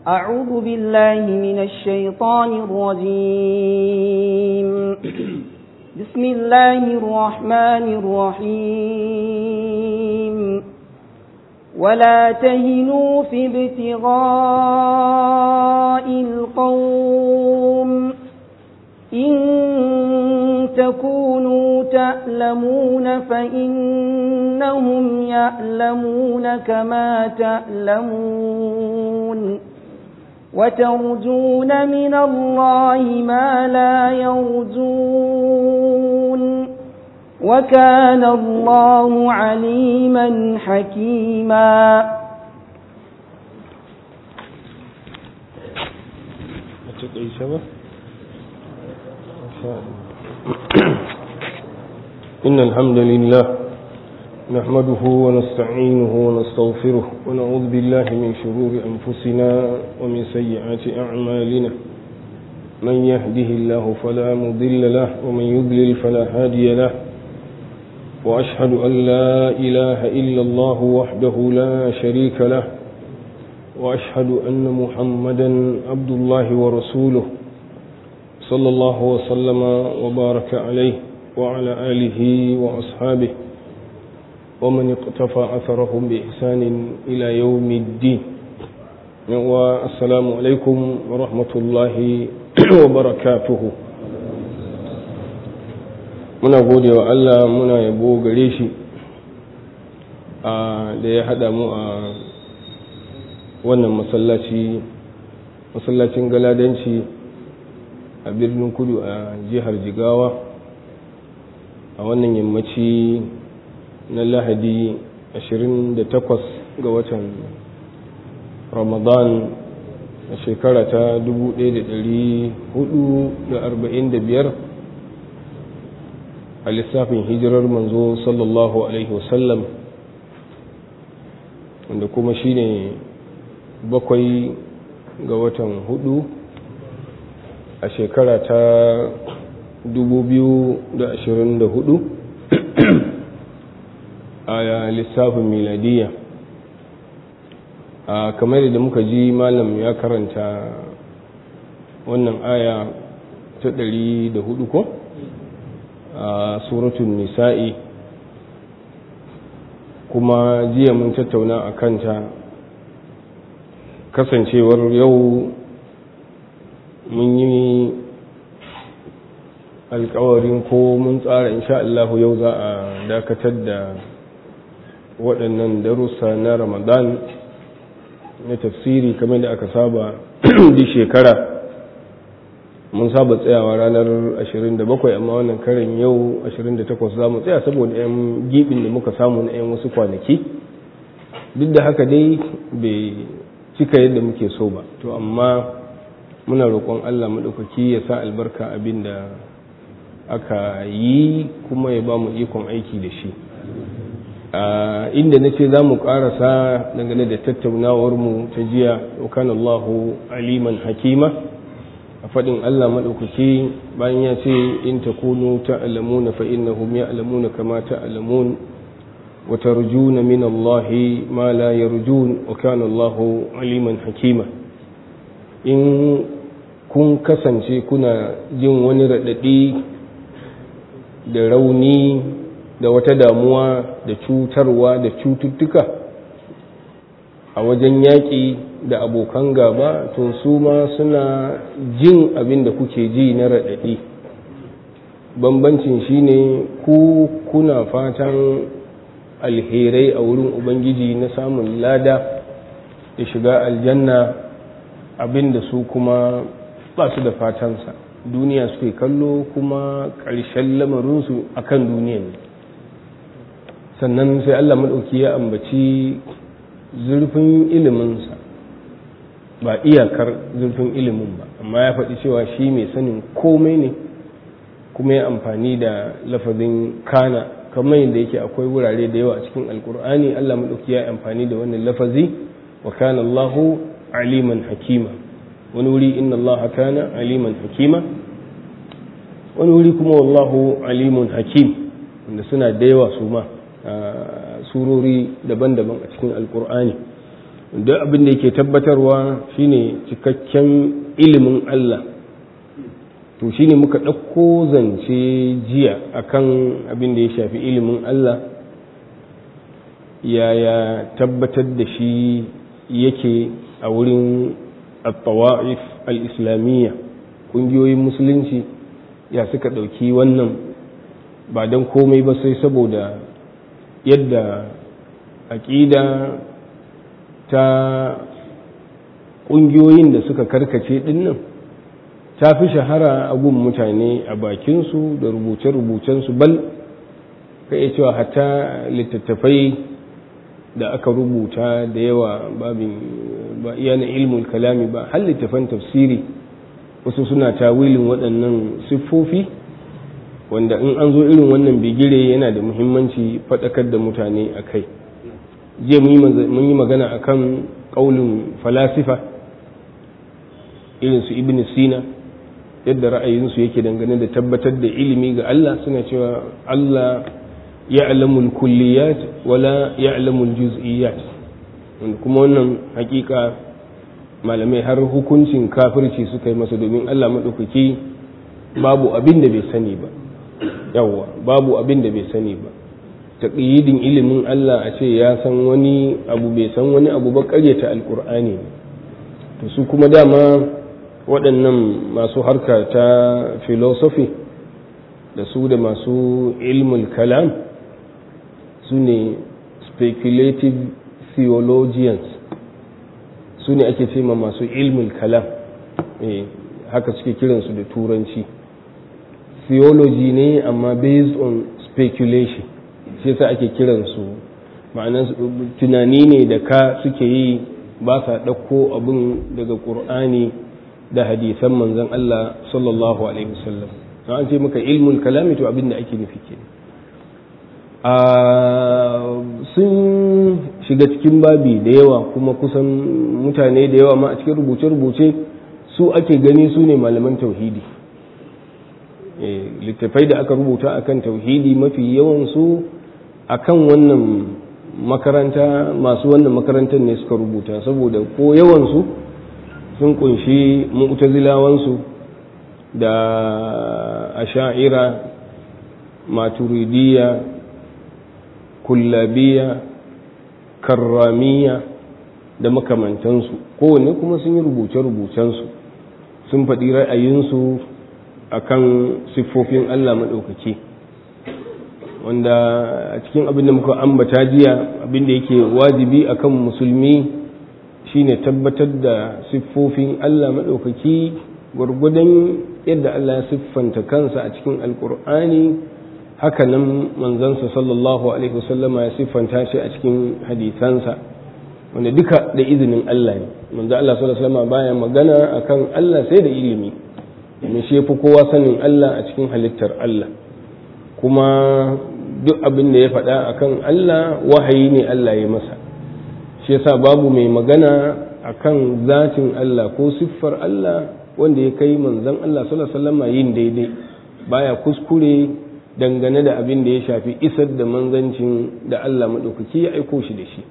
أعوذ بالله من الشيطان الرجيم بسم الله الرحمن الرحيم ولا تهنوا في ابتغاء القوم إن تكونوا تألمون فإنهم يألمون كما تألمون وترجون من الله ما لا يرجون وكان الله عليما حكيما إن الحمد لله نحمده ونستعينه ونستغفره ونعوذ بالله من شرور أنفسنا ومن سيئات أعمالنا من يهده الله فلا مضل له ومن يضلل فلا هادي له وأشهد أن لا إله إلا الله وحده لا شريك له وأشهد أن محمدا عبد الله ورسوله صلى الله وسلم وبارك عليه وعلى آله وأصحابه ومن اقتفى أثرهم بإحسان إلى يوم الدين والسلام عليكم ورحمة الله وبركاته muna gode wa Allah muna yabo gare shi da ya haɗa mu a wannan masallaci masallacin galadanci a birnin kudu a jihar jigawa a wannan yammaci na lahadi 28 ga watan ramadan a shekara ta 1445 a lissafin hijirar manzo sallallahu alaihi wasallam wanda kuma shine bakwai ga watan hudu a shekara ta 2024 a lissafin miladiya a kamar da muka ji malam ya karanta wannan aya ta 104 ko a suratun nisa'i kuma jiya mun tattauna a kanta kasancewar yau mun yi alkawarin ko mun tsara insha Allah yau za a dakatar da waɗannan darussa na ramadan na tafsiri kamar da aka saba di shekara mun saba tsayawa ranar 27 amma wannan karin yau 28 za mu tsaya saboda 'yan gibin da muka samu na 'yan wasu kwanaki duk da haka dai bai cika yadda muke so ba to amma muna roƙon allah maɗaukaki ya sa albarka abin da aka yi kuma ya ba mu ikon aiki da shi inda na ce za mu ƙarasa dangane da tattaunawarmu ta jiya Allahu aliman hakima a faɗin Allah maɗaukaki bayan ya ce in ta kunu ta'alamuna fa innahum ya'lamuna kama ta'lamun wa tarjuna min Allah ma la yarjun wa kana Allahu aliman hakima in kun kasance kuna jin wani raɗaɗi da rauni da wata damuwa da cutarwa da cututtuka a wajen yaƙi da abokan gaba to su ma suna jin abin da kuke ji na raɗaɗi bambancin shine ku kuna fatan alherai a wurin ubangiji na samun lada da shiga aljanna abin da su kuma ba su da fatansa duniya suke kallo kuma ƙarshen lamarinsu a kan duniya ne sannan sai allah maɗauki ya ambaci zurfin iliminsa ba iyakar zurfin ilimin ba amma ya faɗi cewa shi mai sanin komai ne kuma ya amfani da lafazin kana kamar yadda yake akwai wurare da yawa a cikin alkur'ani allah maɗauki ya amfani da wannan lafazi wa kana allahu aliman hakima wani wuri inna allaha kana aliman hakima wani wuri kuma wallahu alimun hakim wanda suna da yawa su ma surori daban-daban a cikin alkur'ani duk abin da yake tabbatarwa shine cikakken ilimin Allah to shine muka ɗauko zance jiya akan abin da ya shafi ilimin Allah yaya tabbatar da shi yake a wurin al-tawa'if al-islamiyya ƙungiyoyin musulunci ya suka ɗauki wannan ba don komai ba sai saboda yadda aƙida ta ƙungiyoyin da suka karkace ɗinnan ta fi shahara a gun mutane a bakinsu da rubuce-rubucensu bal ka iya cewa hatta littattafai da aka rubuta da yawa babin ba iya na ilmul kalami ba har littattafan tafsiri wasu suna tawilin waɗannan siffofi wanda in an zo irin wannan bigire yana da muhimmanci faɗakar da mutane a kai jiya mun yi magana a kan ƙaunin falasifa irinsu ibn sina yadda ra'ayinsu yake dangane da tabbatar da ilimi ga Allah suna cewa Allah ya alamul kulliyat wala ya alamul juz'iyat kuma wannan hakika malamai har hukuncin kafirci suka yi masa domin Allah maɗaukaki babu abin da bai sani ba yawwa babu abin da bai sani ba taƙiyidin ilimin Allah a ce ya san wani abu bai san wani abu ba ƙaryata alƙur'ani to su kuma dama waɗannan masu harka ta philosophy da su da masu ilmul kalam su ne speculative theologians su ne ake ce ma masu ilmul kalam haka suke kiransu da turanci theology ne amma based on speculation shi yasa ake kiransu ma'ana tunani ne da ka suke yi ba sa ɗauko abin daga ƙur'ani da hadisan manzon Allah sallallahu alaihi wasallam an ce maka ilmul kalami to abin da ake nufi ke sun shiga cikin babi da yawa kuma kusan mutane da yawa ma a cikin rubuce-rubuce su ake gani su ne malaman tauhidi littattafai da aka rubuta akan tauhidi mafi yawansu akan wannan makaranta masu wannan makarantar ne suka rubuta saboda ko yawansu sun kunshi mu'tazilawansu da asha'ira maturidiyya kullabiya karramiya da makamantansu kowanne kuma sun yi rubuce-rubucensu sun faɗi ra'ayinsu akan siffofin Allah maɗaukaki wanda a cikin abin da muka ambata jiya abin da yake wajibi akan musulmi shine tabbatar da siffofin Allah maɗaukaki gwargwadon yadda Allah ya siffanta kansa a cikin alkur'ani haka nan manzansa sallallahu alaihi wasallama ya siffanta shi a cikin hadisansa wanda duka da izinin Allah ne manzo Allah sallallahu alaihi wasallama baya magana akan Allah sai da ilimi domin shi yafi kowa sanin Allah a cikin halittar Allah kuma duk abin da ya faɗa akan Allah wahayi ne Allah ya masa shi yasa babu mai magana akan zatin Allah ko siffar Allah wanda ya kai manzon Allah sallallahu alaihi wasallama yin daidai baya kuskure dangane da abin da ya shafi isar da manzancin da Allah maɗaukaki ya aiko shi da shi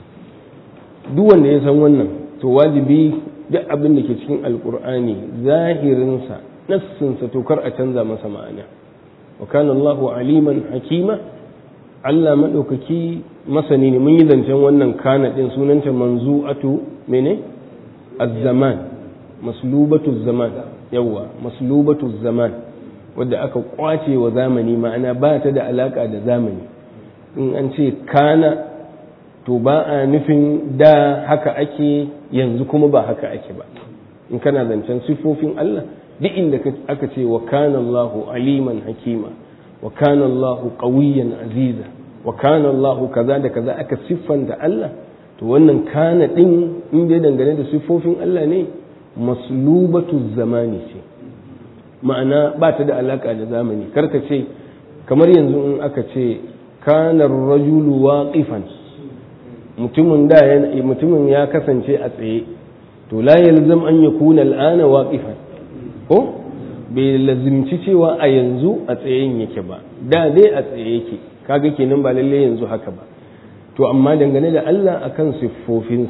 duk wanda ya san wannan to wajibi duk abin da ke cikin alkur'ani zahirinsa nassinsa to kar a canza masa ma'ana wa kana Allahu aliman hakima Allah maɗaukaki masani ne mun yi zancen wannan kana ɗin sunanta manzu'atu mene az-zaman maslubatu zaman yawa maslubatu zaman wadda aka kwace wa zamani ma'ana ba ta da alaka da zamani in an ce kana to ba a nufin da haka ake yanzu kuma ba haka ake ba in kana zancen siffofin Allah duk inda aka ce wa kana Allahu aliman hakima wa kana Allahu qawiyyan aziza wa kana Allahu kaza da kaza aka siffanta Allah to wannan kana din in dai dangane da siffofin Allah ne maslubatu zamani ce ma'ana ba ta da alaka da zamani karka ce kamar yanzu in aka ce kanar rajulu waqifan mutumin da mutumin ya kasance a tsaye to la yalzam an yakuna al'ana waqifan ko bai lazimci cewa a yanzu a tsayen yake ba da dai a tsaye yake kaga kenan ba lalle yanzu haka ba to amma dangane da Allah akan siffofinsa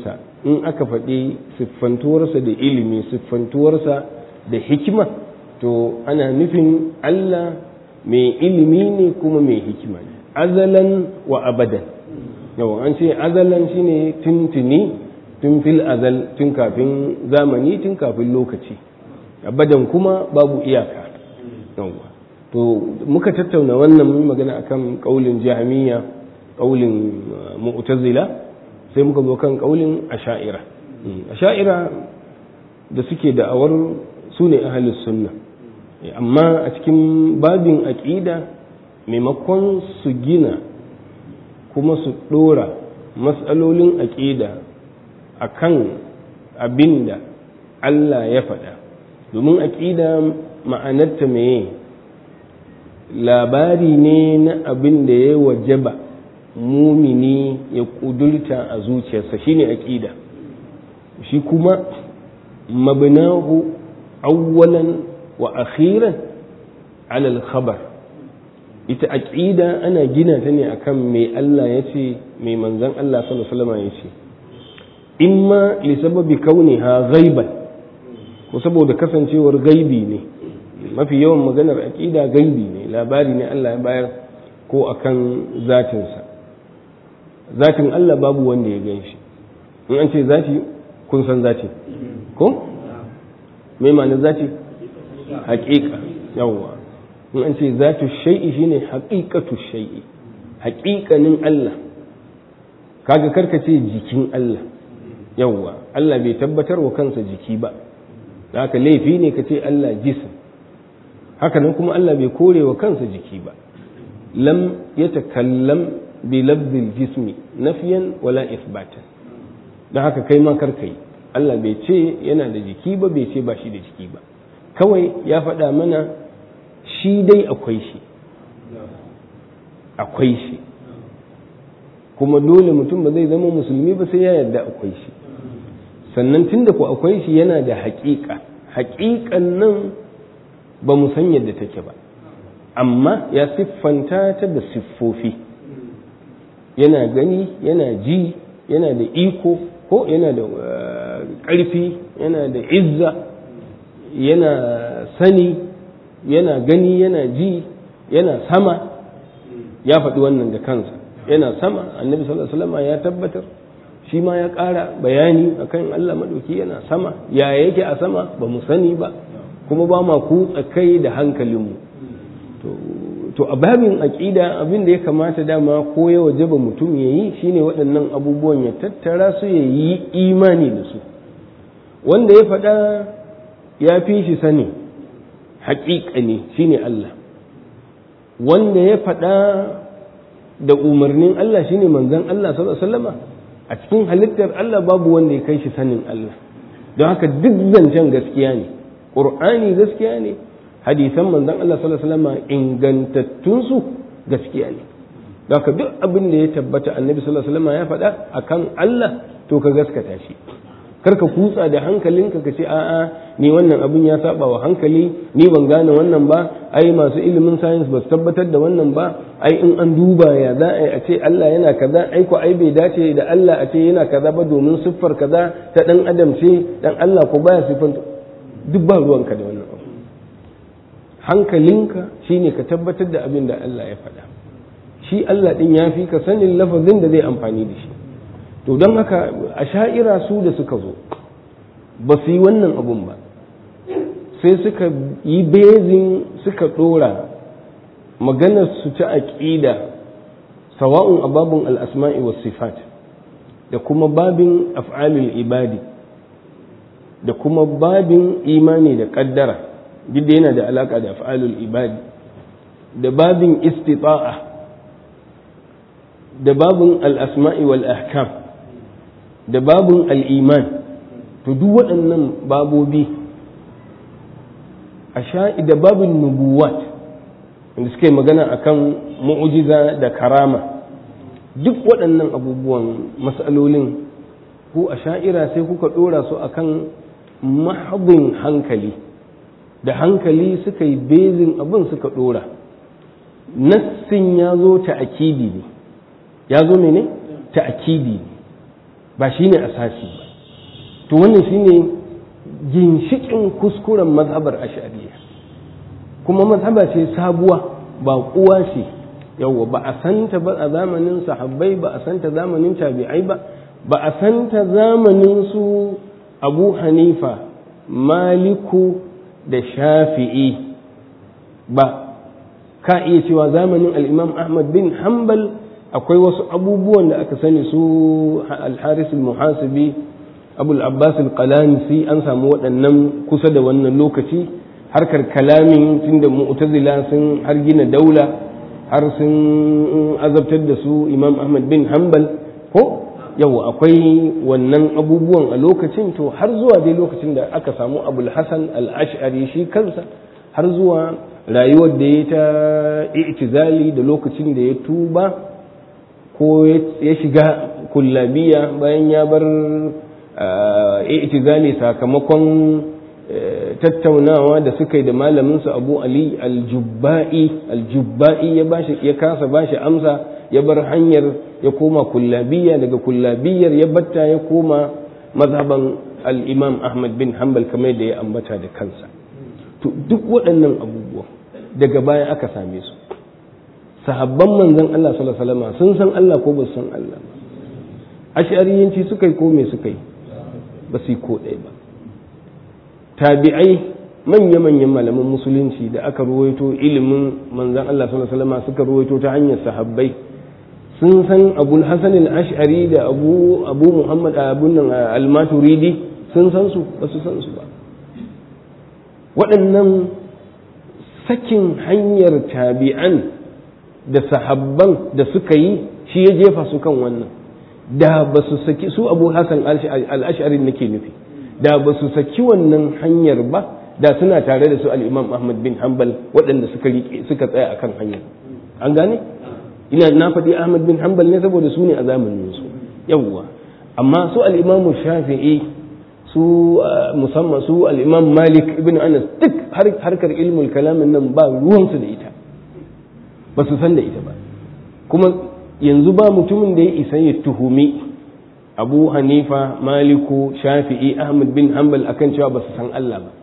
in aka faɗi siffantuwarsa da ilimi siffantuwarsa da hikima to ana nufin Allah mai ilimi ne kuma mai hikima ne azalan wa abadan yau an ce azalan shine tuntuni tun fil azal tun kafin zamani tun kafin lokaci abadan kuma babu iyaka yawwa to muka tattauna wannan mun magana akan kaulin jahmiya kaulin mu'tazila sai muka zo kan kaulin asha'ira asha'ira da suke da'awar su ne ahlus sunna amma a cikin babin aqida maimakon su gina kuma su dora matsalolin aqida akan abinda Allah ya faɗa domin aqida ma'anarta meye labari ne na abin da ya wajaba mumini ya kudurta a zuciyarsa shine aqida shi kuma mabnahu awwalan wa akhiran ala al-khabar ita aqida ana gina ta ne akan mai Allah yace mai manzon Allah sallallahu alaihi wasallam yace imma li sababi kauniha ghaiban ko saboda kasancewar gaibi ne mafi yawan maganar aqida gaibi ne labari ne Allah ya bayar ko akan zatinsa zatin Allah babu wanda ya gan shi in an ce zati kun san zati ko me ma'anar zati haƙiƙa yawwa in an ce zatu shay'i shine haqiqatu shay'i haƙiƙanin Allah kaga karka ce jikin Allah yawwa Allah bai tabbatar wa kansa jiki ba haka laifi ne ka ce Allah jism haka nan kuma Allah bai kore wa kansa jiki ba lam yatakallam bi labdil jismi nafiyan wala isbatan don haka kai ma karka yi Allah bai ce yana da jiki ba bai ce ba shi da jiki ba kawai ya faɗa mana shi dai akwai shi akwai shi kuma dole mutum ba zai zama musulmi ba sai ya yarda akwai shi sannan tunda ku akwai shi yana da haƙiƙa haƙiƙan nan ba mu san yadda take ba amma ya siffanta ta da siffofi yana gani yana ji yana da iko ko yana da ƙarfi yana da izza yana sani yana gani yana ji yana sama ya faɗi wannan da kansa yana sama annabi sallallahu alaihi wasallam ya tabbatar shi ma ya ƙara bayani akan Allah madauki yana sama ya yake a sama ba mu sani ba kuma ba ma kutsa kai da hankalinmu to a babin aƙida abin da ya kamata dama ko ya wajaba mutum ya yi shine waɗannan abubuwan ya tattara su ya yi imani da su wanda ya faɗa ya fi shi sani haƙiƙa ne shine Allah wanda ya faɗa da umarnin Allah shine manzon Allah sallallahu alaihi wasallama a cikin halittar Allah babu wanda ya kai shi sanin Allah don haka duk zancen gaskiya ne ƙur'ani gaskiya ne hadisan manzon Allah sallallahu alaihi wasallam ingantattun su gaskiya ne haka duk abin da ya tabbata annabi sallallahu alaihi wasallam ya faɗa akan Allah to ka gaskata shi kar ka kutsa da hankalinka ka ce a'a ni wannan abin ya saba wa hankali ni ban gane wannan ba ai masu ilimin science ba su tabbatar da wannan ba ai in an duba ya za a ce Allah yana kaza ai ko ai bai dace da Allah a ce yana kaza ba domin siffar kaza ta dan adam ce dan Allah ko baya siffanta duk ba ruwanka da wannan abu hankalinka shine ka tabbatar da abin da Allah ya faɗa shi Allah ɗin ya fi ka sanin lafazin da zai amfani da shi to don haka a sha'ira su da suka zo ba su yi wannan abun ba sai suka yi bezin suka ɗora maganar su ta aƙida sawa'un a babin al'asma'i wa sifat da kuma babin af'alul ibadi da kuma babin imani da ƙaddara duk da yana da alaƙa da af'alul ibadi da babin istita'a da babin al'asma'i wal ahkam da babin al'iman to duk waɗannan babobi a sha'i da babin nubuwat wanda suka yi magana akan mu'ujiza da karama duk waɗannan abubuwan matsalolin ku a sha'ira sai kuka ɗora su akan mahabin hankali da hankali suka yi bezin abin suka ɗora nassin ya zo ta akidi ne ya zo mene ta akidi ne ba shi ne asasi ba to wannan shine ginshikin kuskuren mazhabar ash'ariyya kuma mazhaba ce sabuwa ba kuwa ce yawwa ba a santa ba a zamanin sahabbai ba a santa zamanin tabi'ai ba ba a santa zamanin su abu hanifa maliku da shafi'i ba ka iya cewa zamanin al'imam ahmad bin hanbal akwai wasu abubuwan da aka sani su al-haris al-muhasibi abul abbas al-qalanisi an samu waɗannan kusa da wannan lokaci harkar kalamin tunda mu'tazila sun har gina daula har sun azabtar da su imam ahmad bin hanbal ko yau akwai wannan abubuwan a lokacin to har zuwa dai lokacin da aka samu abul hasan al-ash'ari shi kansa har zuwa rayuwar da ya ta i'tizali da lokacin da ya tuba ko ya shiga kullabiya bayan ya bar i'tizali sakamakon tattaunawa da suka yi da malaminsa abu ali aljubba'i aljubba'i ya bashi ya kasa bashi amsa ya bar hanyar ya koma kullabiya daga kullabiyar ya batta ya koma mazhaban al-imam ahmad bin hanbal kamar da ya ambata da kansa to duk waɗannan abubuwa daga baya aka same su sahabban manzon Allah sallallahu alaihi wasallam sun san Allah ko ba san Allah ba ash'ariyanci suka yi ko me suka yi ba su yi ko ɗaya ba tabi'ai manya-manyan malaman musulunci da aka ruwaito ilimin manzan Allah sallallahu alaihi wasallam suka ruwaito ta hanyar sahabbai sun san abul hasan al-ash'ari da abu abu muhammad abun nan al-maturidi sun san su ba su san su ba waɗannan sakin hanyar tabi'an da sahabban da suka yi shi ya jefa su kan wannan da ba su saki su abu hasan al-ash'ari nake nufi da ba su saki wannan hanyar ba da suna tare da su al-imam ahmad bin hanbal waɗanda suka suka tsaya akan hanyar an gane ina na faɗi ahmad bin hanbal ne saboda su ne a zamanin su yawwa amma su al-imam shafi'i su musamman su al-imam malik ibn anas duk harkar ilmul kalamin nan ba ruwansu da ita ba su san da ita ba kuma yanzu ba mutumin da ya isa ya tuhumi abu hanifa maliku shafi'i ahmad bin hanbal akan cewa ba su san Allah ba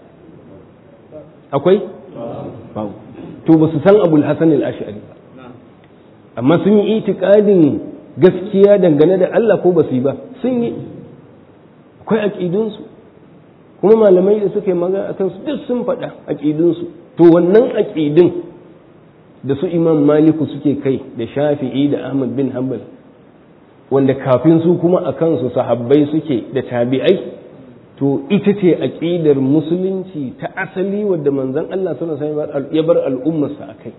akwai babu to ba su san abul hasan al-ash'ari ba amma sun yi itikadin gaskiya dangane da Allah ko ba su yi ba sun yi akwai aqidunsu kuma malamai da suka yi magana akan su duk sun faɗa aqidunsu to wannan aqidun da su imam maliku suke kai da shafi'i da ahmad bin hanbal wanda kafin su kuma a kansu sahabbai suke da tabi'ai to ita ce aqidar musulunci ta asali wadda manzon Allah sallallahu alaihi wasallam ya bar al'ummarsa akai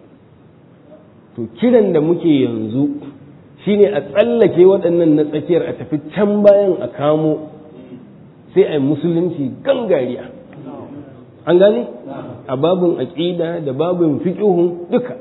to kiran da muke yanzu shine a tsallake waɗannan na tsakiyar a tafi can bayan a kamo sai a yi musulunci gangariya an gane a babin aƙida da babin fiƙihun duka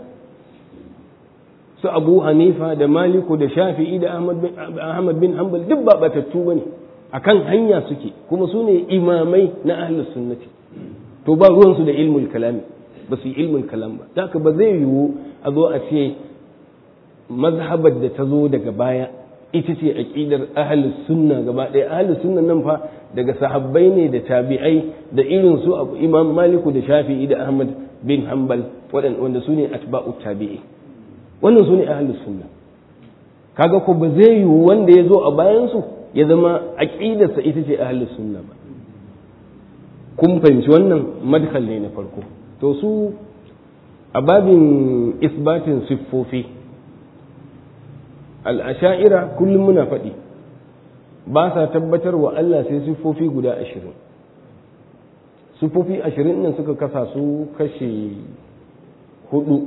su abu hanifa da maliku da shafi'i da ahmad bin hanbal duk ba batattu ba ne a kan hanya suke kuma su ne imamai na ahlus sunnati to ba ruwansu da ilmul kalami ba su yi ilmul kalam ba da ba zai yiwu a zo a ce mazhabar da ta zo daga baya ita ce aqidar ahlus sunna gaba ɗaya ahlus sunna nan fa daga sahabbai ne da tabi'ai da irin su imam maliku da shafi'i da ahmad bin hanbal wanda su ne atba'u tabi'i wannan su ne ahlus sunna kaga ko ba zai yiwu wanda ya zo a bayan su ya zama aqidarsa ita ce ahlus sunna ba kun fahimci wannan madkhal ne na farko to su a babin isbatin siffofi al'asha'ira kullum muna faɗi ba sa tabbatar wa Allah sai siffofi guda ashirin siffofi ashirin nan suka kasa su kashe hudu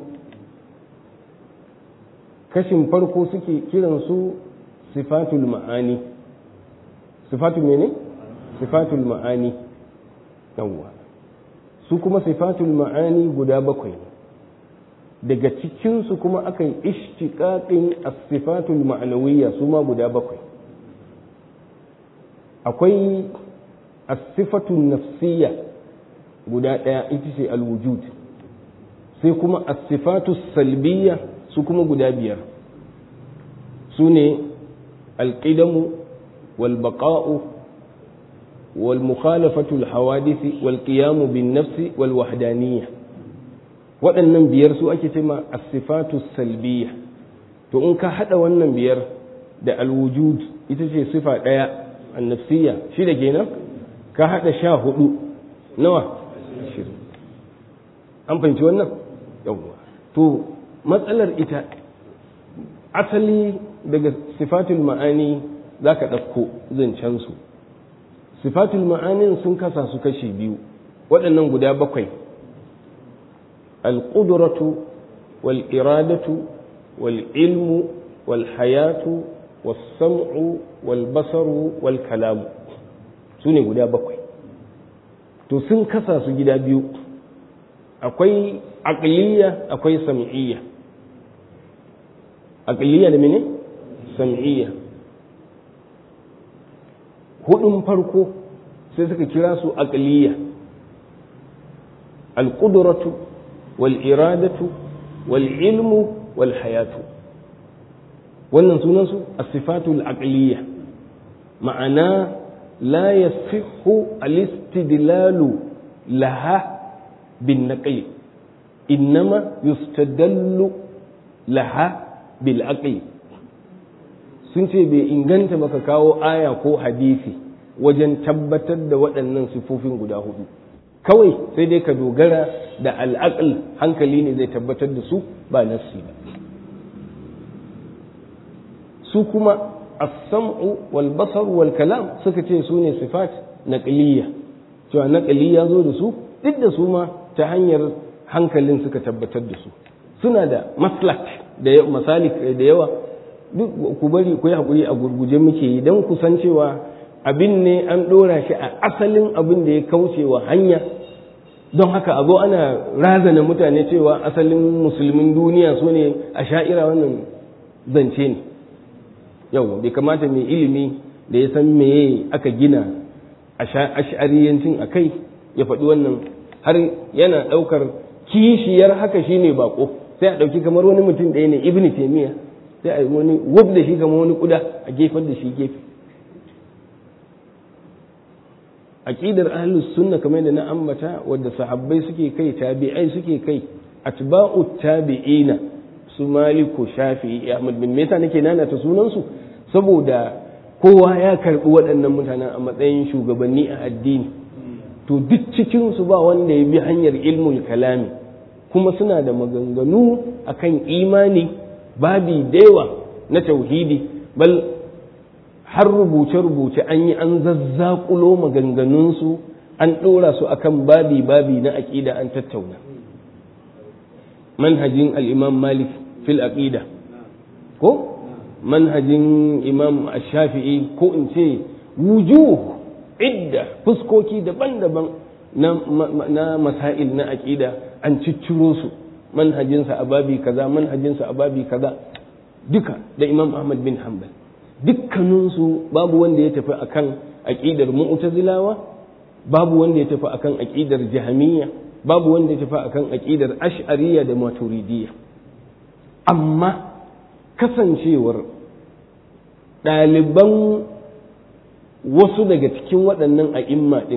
kashin farko suke kiran su sifatul ma'ani sifatul mene? sifatul ma'ani yawwa su kuma sifatul ma'ani guda bakwai daga cikinsu kuma aka yi ishtiƙaƙin asifatul ma'anawiyya su ma guda bakwai akwai asifatun nafsiyya guda ɗaya ita ce alwujud sai kuma asifatu salbiyya su kuma guda biyar su ne alƙidamu walbaƙa'u wal mukhalafatu al hawadisi wal qiyam bin nafsi wal wahdaniyya waɗannan biyar su ake cewa as-sifatu salbiyya to in ka hada wannan biyar da al-wujud ita ce sifa ɗaya an-nafsiyya shi da kenan ka hada sha hudu nawa ashirin an fahimci wannan yawwa to matsalar ita asali daga sifatul ma'ani za ka ɗauko zancensu sifatul ma'anin sun kasa su kashi biyu waɗannan guda bakwai alƙuduratu wal iradatu wal ilmu wal hayatu wal sam'u wal basaru wal kalamu su ne guda bakwai to sun kasa su gida biyu akwai aqliya akwai sam'iyya aqliya da mene sam'iyya hudun farko sai suka kira su aqliya alqudratu wal iradatu wal ilmu wal hayatu wannan sunan su as-sifatul aqliya ma'ana la yasihhu al-istidlalu laha bin naqli innama yustadallu laha bil aqli sun ce bai inganta baka kawo aya ko hadisi wajen tabbatar da waɗannan sifofin guda hudu kawai sai dai ka dogara da al'aql hankali ne zai tabbatar da su ba nassi ba su kuma as-sam'u wal basar wal kalam suka ce su ne sifat naqliya cewa naqli ya zo da su duk da su ma ta hanyar hankalin suka tabbatar da su suna da maslak da masalik da yawa duk ku bari ku yi hakuri a gurguje muke yi don ku san cewa abin ne an ɗora shi a asalin abin da ya kauce wa hanya don haka a zo ana razana mutane cewa asalin musulmin duniya su ne a sha'ira wannan zance ne yau bai kamata mai ilimi da ya san meye aka gina a ash'ariyancin a kai ya faɗi wannan har yana ɗaukar kishiyar haka shine bako sai a ɗauki kamar wani mutum ɗaya ne ibn taimiyya sai a yi wani wub da shi kamar wani kuda a gefar da shi gefe aqidar ahlus sunna kamar da na ambata wadda sahabbai suke kai tabi'ai suke kai atba'u tabi'ina su maliku shafi'i ahmad bin me yasa nake nana ta sunan su saboda kowa ya karbi waɗannan mutanen a matsayin shugabanni a addini to duk cikin su ba wanda ya bi hanyar ilmul kalami kuma suna da maganganu akan imani babi dewa na tauhidi bal har rubuce-rubuce an yi an zazzakulo maganganunsu an ɗora su akan babi-babi na aƙida an tattauna manhajin al'imam malik fil aqida ko manhajin imam shafi'i ko in ce wujuh idda fuskoki daban-daban na masail na aƙida an cicciro su manhajinsa a babi kaza manhajinsa a babi kaza duka da imam ahmad bin hanbal dukkaninsu babu wanda ya tafi akan aƙidar mu'tazilawa babu wanda ya tafi akan aƙidar jahamiyya babu wanda ya tafi akan aƙidar ash'ariyya da maturidiyya amma kasancewar ɗaliban wasu daga cikin waɗannan a'imma ɗin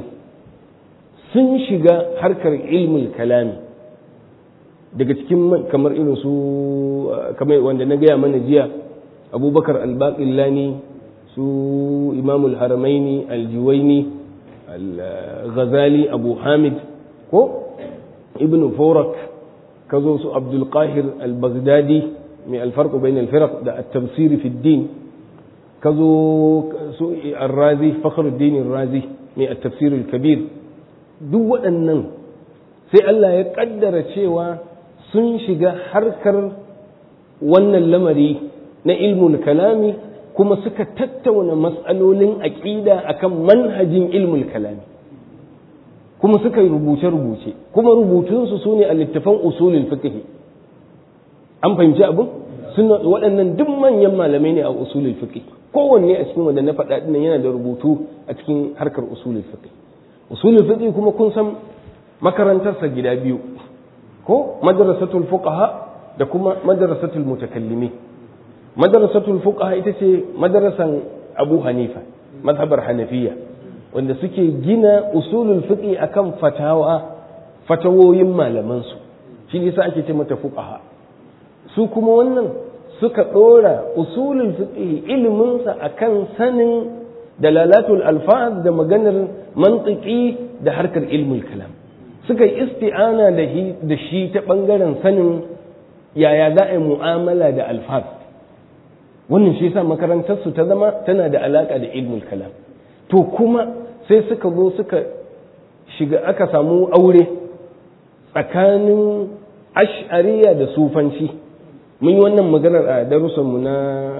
sun shiga harkar ilmul kalami daga cikin kamar irin su kamar wanda na gaya mana jiya abubakar albaƙillani su imamul haramaini aljiwaini al-ghazali abu hamid ko ibn forak ka zo su abdulkahir al-baghdadi mai alfarko bain al-firaq da at-tafsir fi din ka zo su ar-razi fakhruddin ar-razi mai at-tafsir al-kabir duk waɗannan sai Allah ya kaddara cewa sun shiga harkar wannan lamari na ilmul kalami kuma suka tattauna matsalolin aƙida akan manhajin ilmul kalami kuma suka yi rubuce-rubuce kuma rubutunsu su ne a littafan usulul fiqh an fahimci abin suna waɗannan duk manyan malamai ne a usulul fiqh kowanne a cikin wanda na faɗa dinnan yana da rubutu a cikin harkar usulul fiqh usulul fiqh kuma kun san makarantarsa gida biyu ko madrasatul fuqaha da kuma madrasatul mutakallimin madrasatul fuqaha ita ce madrasan Abu Hanifa mazhabar Hanafiya wanda suke gina usulul fiqi akan fatawa fatawoyin malamansu shi ne ake ce mata fuqaha su kuma wannan suka ɗora usulul fiqh iliminsa akan sanin dalalatul alfaz da maganar mantiki da harkar ilmul kalam suka yi isti'ana da shi ta ɓangaren sanin yaya za a yi mu'amala da alfaz wannan shi yasa makarantarsu ta zama tana da alaƙa da ilmul kalam to kuma sai suka zo suka shiga aka samu aure tsakanin ash'ariya da sufanci mun yi wannan maganar a darussanmu na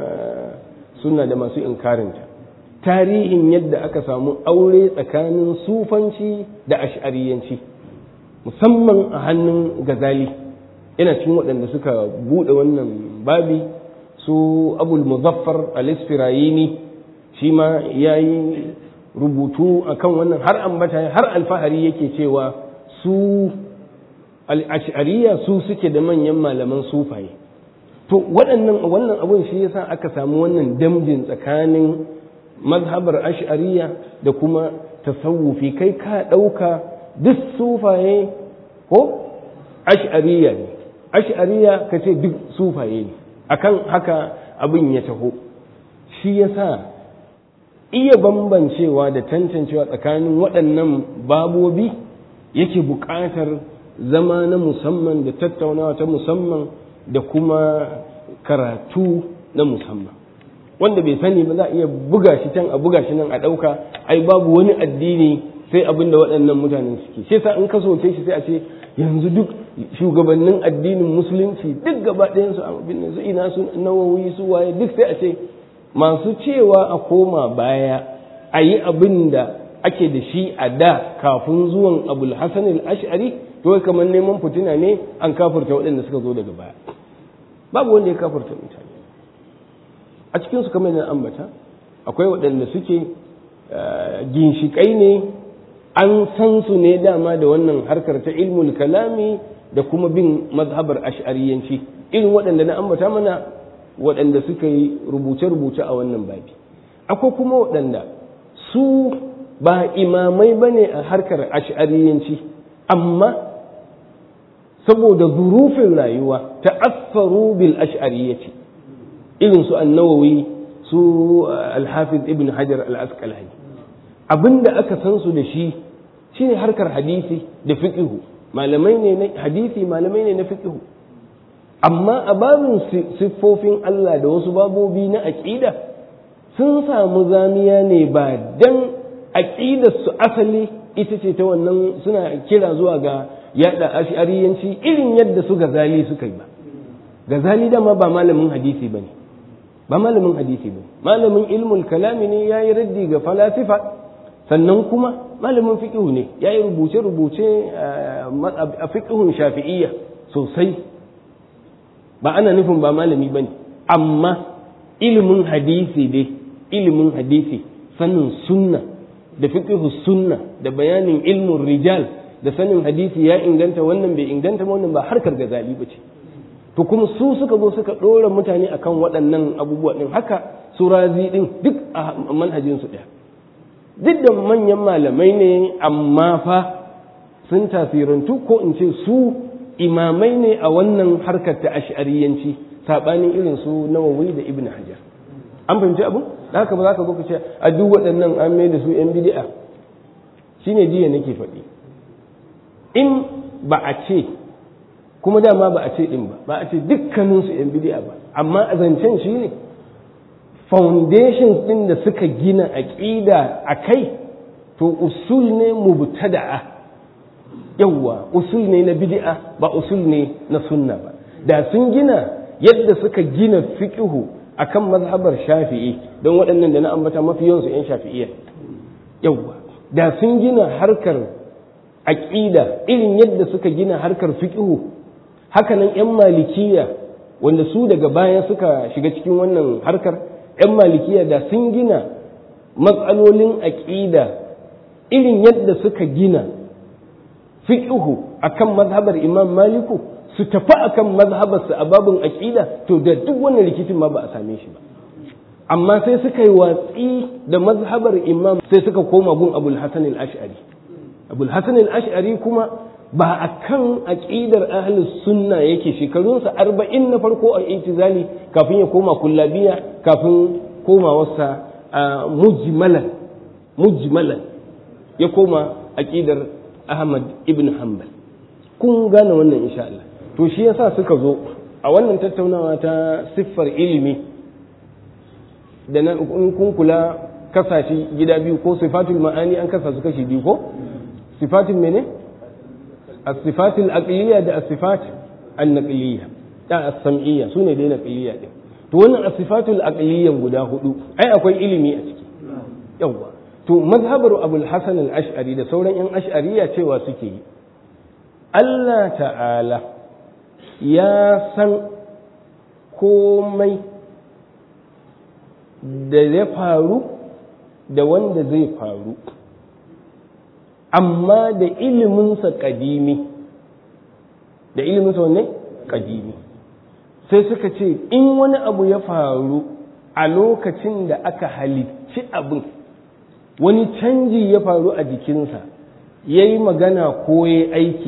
suna da masu inkarinta tarihin yadda aka samu aure tsakanin sufanci da ash'ariyanci musamman a hannun gazali yana cikin waɗanda suka buɗe wannan babi su abul muzaffar al-isfirayini shi ma ya yi rubutu akan wannan har ambata har alfahari yake cewa su al'ashariya su suke da manyan malaman sufaye to waɗannan wannan abun shi yasa aka samu wannan damjin tsakanin mazhabar ash'ariya da kuma tasawufi kai ka ɗauka duk sufaye ko ash'ariya ne ash'ariya ka ce duk sufaye ne akan haka abin ya taho shi yasa iya bambancewa da tantancewa tsakanin waɗannan babobi yake buƙatar zama na musamman da tattaunawa ta musamman da kuma karatu na musamman wanda bai sani ba za a iya buga shi can a buga shi nan a ɗauka ai babu wani addini sai abin da waɗannan mutanen suke sai sa in ka soke shi sai a ce yanzu duk shugabannin addinin musulunci duk gaba ɗayan su abin da su ina su nawawi su waye duk sai a ce masu cewa a koma baya a yi abin da ake da shi a da kafin zuwan abul hasan al-ash'ari to kamar neman fitina ne an kafurta waɗanda suka zo daga baya babu wanda ya kafurta mutane a cikin su kamar yana ambata akwai waɗanda suke ginshiƙai ne an san su ne dama da wannan harkar ta ilmul kalami da kuma bin mazhabar ash'ariyanci irin waɗanda na ambata mana waɗanda suka yi rubuce-rubuce a wannan babi akwai kuma waɗanda su ba imamai ba ne a harkar ash'ariyanci amma saboda zurufin rayuwa ta asfaru bil ash'ariyyati irin su annawawi su alhafiz ibn hajar al-asqalani abinda aka san su da shi shine harkar hadisi da fiqhu malamai ne na hadisi malamai ne na fiqhu amma a babin siffofin Allah da wasu babobi na aqida sun samu zamiya ne ba dan aqidar su asali ita ce ta wannan suna kira zuwa ga yada ash'ariyanci irin yadda su gazali suka yi ba gazali dama ba malamin hadisi bane ba malamin hadisi bane malamin ilmul kalami ne yayi raddi ga falasifa sannan kuma malamin fiqhu ne yayi rubuce rubuce a fiqhun shafi'iyya sosai ba ana nufin ba malami bane amma ilimin hadisi dai ilimin hadisi sanin sunna da fiqhu sunna da bayanin ilmun rijal da sanin hadisi ya inganta wannan bai inganta wannan ba harkar gazali ba ce to kuma su suka zo suka ɗora mutane akan waɗannan abubuwa ɗin haka su razi ɗin duk a manhajin su ɗaya duk da manyan malamai ne amma fa sun tasirantu ko in ce su imamai ne a wannan harkar ta ash'ariyanci saɓanin irin su nawawi da ibn hajar an fahimci abu da haka ba za ka zo ka ce a duk waɗannan an mai da su yan bid'a shine jiya nake faɗi in ba a ce kuma dama ba a ce din ba ba a ce dukkaninsu yan bidi'a ba amma a zancen shi ne foundations din da suka gina aƙida a kai to usul ne mubtada'a yawwa usul ne na bid'a ba usul ne na sunna ba da sun gina yadda suka gina fiqhu akan mazhabar shafi'i don waɗannan da na ambata mafi yawansu yan shafi'iyya yawwa da sun gina harkar aƙida irin yadda suka gina harkar fiƙihu hakanan 'yan malikiya wanda su daga baya suka shiga cikin wannan harkar 'yan malikiya da sun gina matsalolin aƙida irin yadda suka gina fiƙihu akan mazhabar imam maliku su tafi akan mazhabarsa a babin aƙida to da duk wannan rikicin ma ba a same shi ba amma sai suka yi watsi da mazhabar imam sai suka koma gun abul hasan al-ash'ari abul hasan al-ash'ari kuma ba a kan aƙidar ahlus sunna yake shekarunsa arba'in na farko a itizali kafin ya koma kullabiya kafin komawarsa a mujmalan mujmalan ya koma aƙidar ahmad ibn hanbal kun gane wannan insha Allah to shi yasa suka zo a wannan tattaunawa ta siffar ilimi da na in kun kula kasashe gida biyu ko sifatul ma'ani an kasa su kashi biyu ko sifatul mene الصفات الأقلية ده الصفات النقلية ده السمعية سوني دي نقلية دي to wannan asifatul aqliyyan guda hudu ai akwai ilimi a ciki yawa to mazhabar abul hasan al-ash'ari da sauran yan ash'ariya cewa suke yi Allah ta'ala ya san komai da ya faru da wanda zai faru amma da iliminsa kadimi da iliminsa wanne kadimi sai suka ce in wani abu ya faru a lokacin da aka halicci abin wani canji ya faru a jikinsa ya yi magana ko ya aiki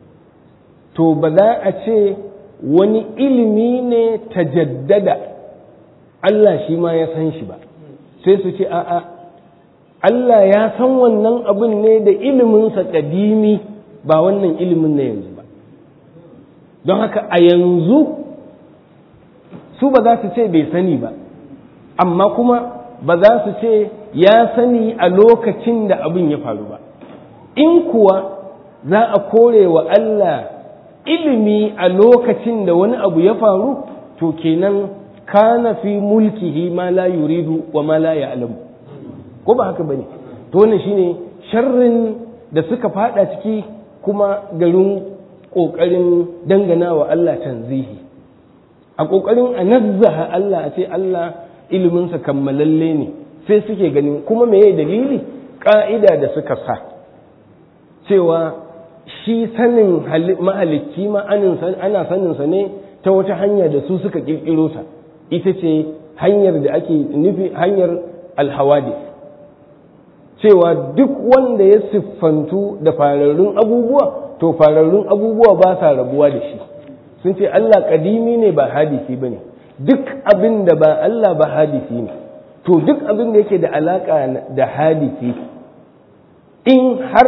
to ba za a ce wani ilimi ne ta jaddada Allah shi ma ya san shi ba sai su ce a'a Allah ya san wannan abin ne da iliminsa ƙadimi ba wannan ilimin na yanzu ba don haka a yanzu su ba za su ce bai sani ba amma kuma ba za su ce ya sani a lokacin da abin ya faru ba in kuwa za a kore wa Allah ilimi a lokacin da wani abu ya faru to kenan kana fi mulkihi ma la yuridu wa ma la ya'lamu ko ba haka bane to wannan shine sharrin da suka fada ciki kuma garin kokarin dangana wa Allah tanzihi a kokarin a nazzaha Allah a ce Allah iliminsa kammalalle ne sai suke ganin kuma meye dalili ka'ida da suka sa cewa shi sanin mahalicci ma ana saninsa ne ta wata hanya da su suka kirkiro ta ita ce hanyar da ake nufi hanyar alhawadis cewa duk wanda ya siffantu da fararrun abubuwa to fararrun abubuwa ba sa rabuwa da shi sun ce Allah kadimi ne ba hadisi ba ne duk abin da ba Allah ba hadisi ne to duk abin da yake da alaka da hadisi in har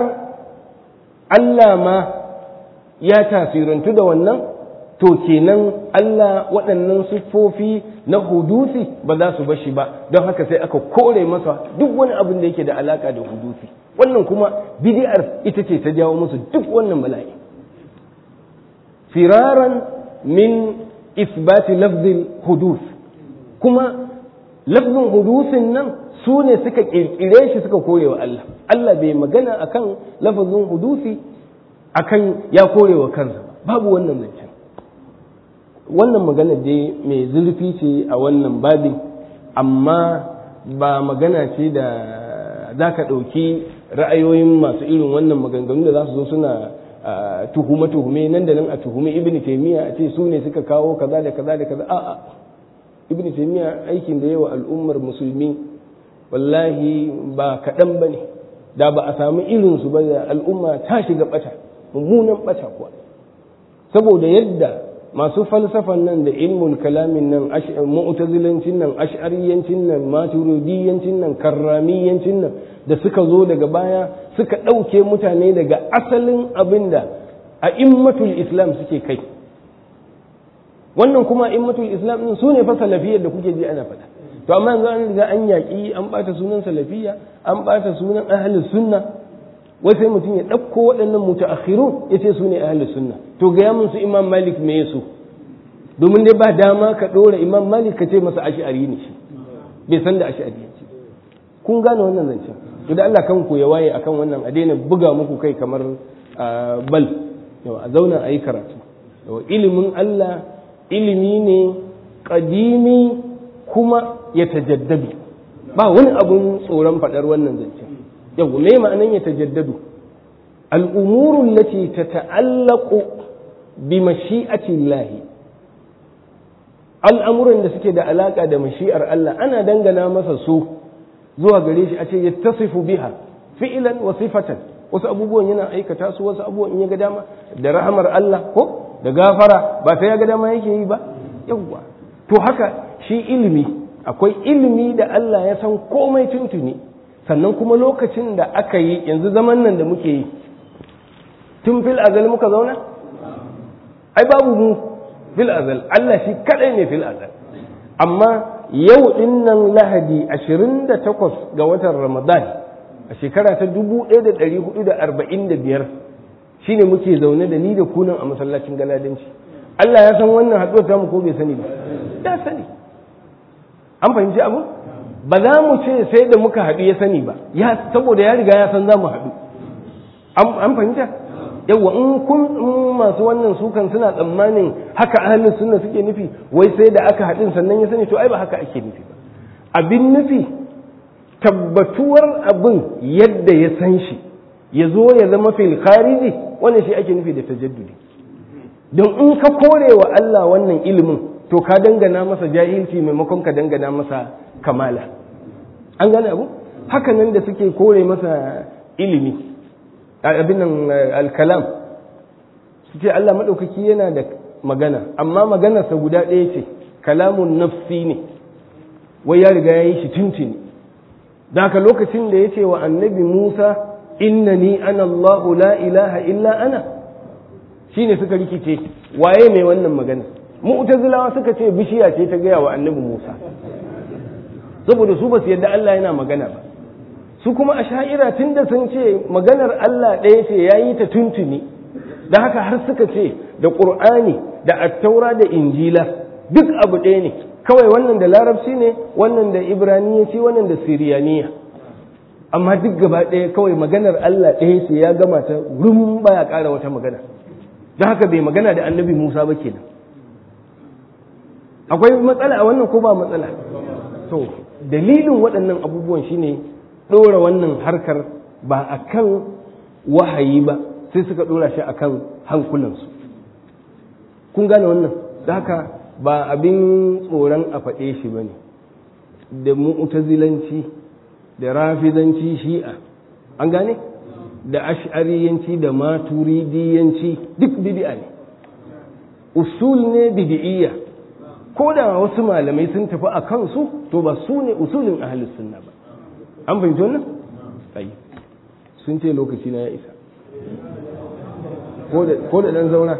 Allah ma ya tasirantu da wannan to kenan Allah waɗannan siffofi na hudusi ba za su bashi ba don haka sai aka kore masa duk wani abin da yake da alaka da hudusi wannan kuma bid'ar ita ce ta jawo musu duk wannan bala'i firaran min isbati lafzin hudus kuma lafzin hudusin nan su ne suka kirkire shi suka kore wa Allah Allah bai magana akan lafazin hudusi akan ya kore wa kansa babu wannan zancen wannan magana dai mai zurfi ce a wannan babin amma ba magana ce da za ka ɗauki ra'ayoyin masu irin wannan maganganu da za su zo suna tuhume-tuhume nan da nan a tuhume ibn taimiyya a ce su ne suka kawo kaza da kaza da kaza a'a ibn taimiyya aikin da yawa al'ummar musulmi wallahi ba kaɗan ba ne da ba a samu irinsu ba da al'umma ta shiga ɓata mummunan ɓata kuwa saboda yadda masu falsafan nan da ilmul kalamin nan mu'tazilancin nan ash'ariyancin nan maturidiyancin nan karramiyancin nan da suka zo daga baya suka ɗauke mutane daga asalin abin da a immatul islam suke kai wannan kuma immatul islam din su ne fa salafiyar da kuke ji ana faɗa to amma yanzu an riga an yaƙi an ɓata sunan salafiya an ɓata sunan ahlus sunna wai sai mutum ya ɗauko waɗannan mutaakhirun ya ce su ne ahlus sunna to ga mun su imam malik me su domin dai ba dama ka ɗora imam malik ka ce masa ash'ari ne shi bai san da ash'ari ce kun gane wannan zancen to da Allah kanku ya waye akan wannan a daina buga muku kai kamar bal yau a zauna a yi karatu yau ilimin Allah ilimi ne kadimi kuma ya tajaddadu ba wani abun tsoron faɗar wannan zancen yau me ma'anan ya tajaddadu al'umurun lati ta ta'allaku bi mashi'ati lahi al'amuran da suke da alaka da mashi'ar Allah ana dangana masa su zuwa gare shi a ce yattasifu biha fi'lan wa sifatan wasu abubuwan yana aikata su wasu abubuwan in ya ga dama da rahamar Allah ko da gafara ba sai ya ga dama yake yi ba yawwa to haka shi ilimi akwai ilimi da Allah ya san komai tuntuni sannan kuma lokacin da aka yi yanzu zaman nan da muke yi tun fil azal muka zauna ai babu mu fil azal Allah shi kadai ne fil azal amma yau din nan lahadi 28 ga watan ramadan a shekara ta 1445 shine muke zaune da ni da kunan a masallacin galadanci Allah ya san wannan haɗuwar tamu ko bai sani ba ya sani an fahimci abu ba za mu ce sai da muka haɗu ya sani ba ya saboda ya riga ya san za mu haɗu an fahimta yawa in kun masu wannan sukan suna tsammanin haka ahlus sunna suke nufi wai sai da aka haɗin sannan ya sani to ai ba haka ake nufi ba abin nufi tabbatuwar abin yadda ya san shi ya zo ya zama fil khariji wannan shi ake nufi da tajaddudi don in ka kore wa Allah wannan ilimin to ka dangana masa jahilci maimakon ka dangana masa kamala an gane abu haka nan da suke kore masa ilimi abin nan alkalam su ce Allah maɗaukaki yana da magana amma maganarsa guda ɗaya ce kalamun nafsi ne wai ya riga ya yi shi tuntuni da haka lokacin da ya ce wa annabi Musa innani ana Allahu la ilaha illa ana shine suka rikice waye mai wannan magana mu'tazilawa suka ce bishiya ce ta gaya wa annabi Musa saboda su ba su yadda Allah yana magana ba su kuma a sha'ira tun da sun ce maganar Allah ɗaya ce ya yi ta tuntuni da haka har suka ce da ƙur'ani da attaura da injila duk abu ɗaya ne kawai wannan da larabci ne wannan da ibraniyanci wannan da siriyaniya amma duk gaba ɗaya kawai maganar Allah ɗaya ce ya gama ta rum baya ƙara wata magana don haka bai magana da annabi musa ba kenan akwai matsala a wannan ko ba matsala to dalilin waɗannan abubuwan shine ɗora wannan harkar ba a kan wahayi ba sai suka ɗora shi a kan hankulansu kun gane wannan da haka ba abin tsoron a faɗe shi ba ne da mu'tazilanci da rafizanci shi'a an gane da ash'ariyanci da maturidiyanci duk bid'a ne usul ne bid'iyya ko da wasu malamai sun tafi a kansu to ba su ne usulin ahlus sunna ba an fahimci wannan tsayi sun ce lokaci na ya isa ko da dan zauna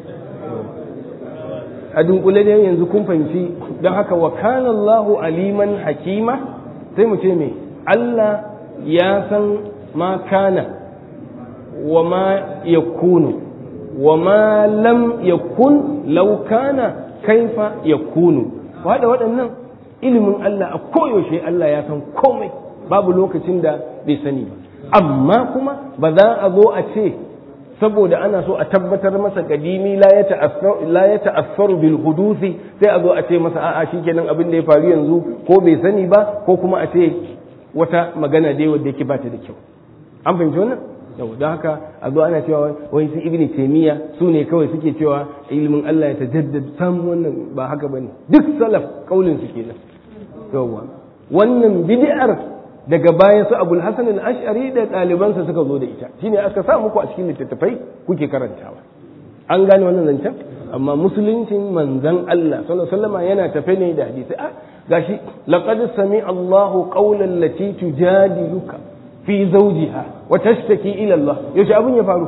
a dunkule da yanzu kun fahimci don haka wa kana Allahu aliman hakima sai mu ce me Allah ya san ma kana wa ma yakunu wa ma lam yakun law kana kaifa yakunu wada waɗannan ilimin Allah a koyaushe Allah ya san komai babu lokacin da bai sani ba amma kuma ba za a zo a ce saboda ana so a tabbatar masa kadimi la ya ta'assaru bil hudusi sai a zo a ce masa a'a shikenan abin da ya faru yanzu ko bai sani ba ko kuma a ce wata magana dai wadda yake bata da kyau an fahimci wannan yau don haka a zo ana cewa wani su ibni taymiya su ne kawai suke cewa ilimin Allah ya tajaddada sam wannan ba haka bane duk salaf kaulin su kenan yawa wannan bid'ar daga baya su abul hasan al-ash'ari da ɗalibansa suka zo da ita shine aka sa muku a cikin littattafai kuke karantawa an gane wannan zancen amma musuluncin manzan Allah sallallahu alaihi wasallam yana tafe ne da hadisi a gashi laqad sami Allahu qawlan lati tujadiluka fi zawjiha wa tashtaki ila Allah yaushe abun ya faru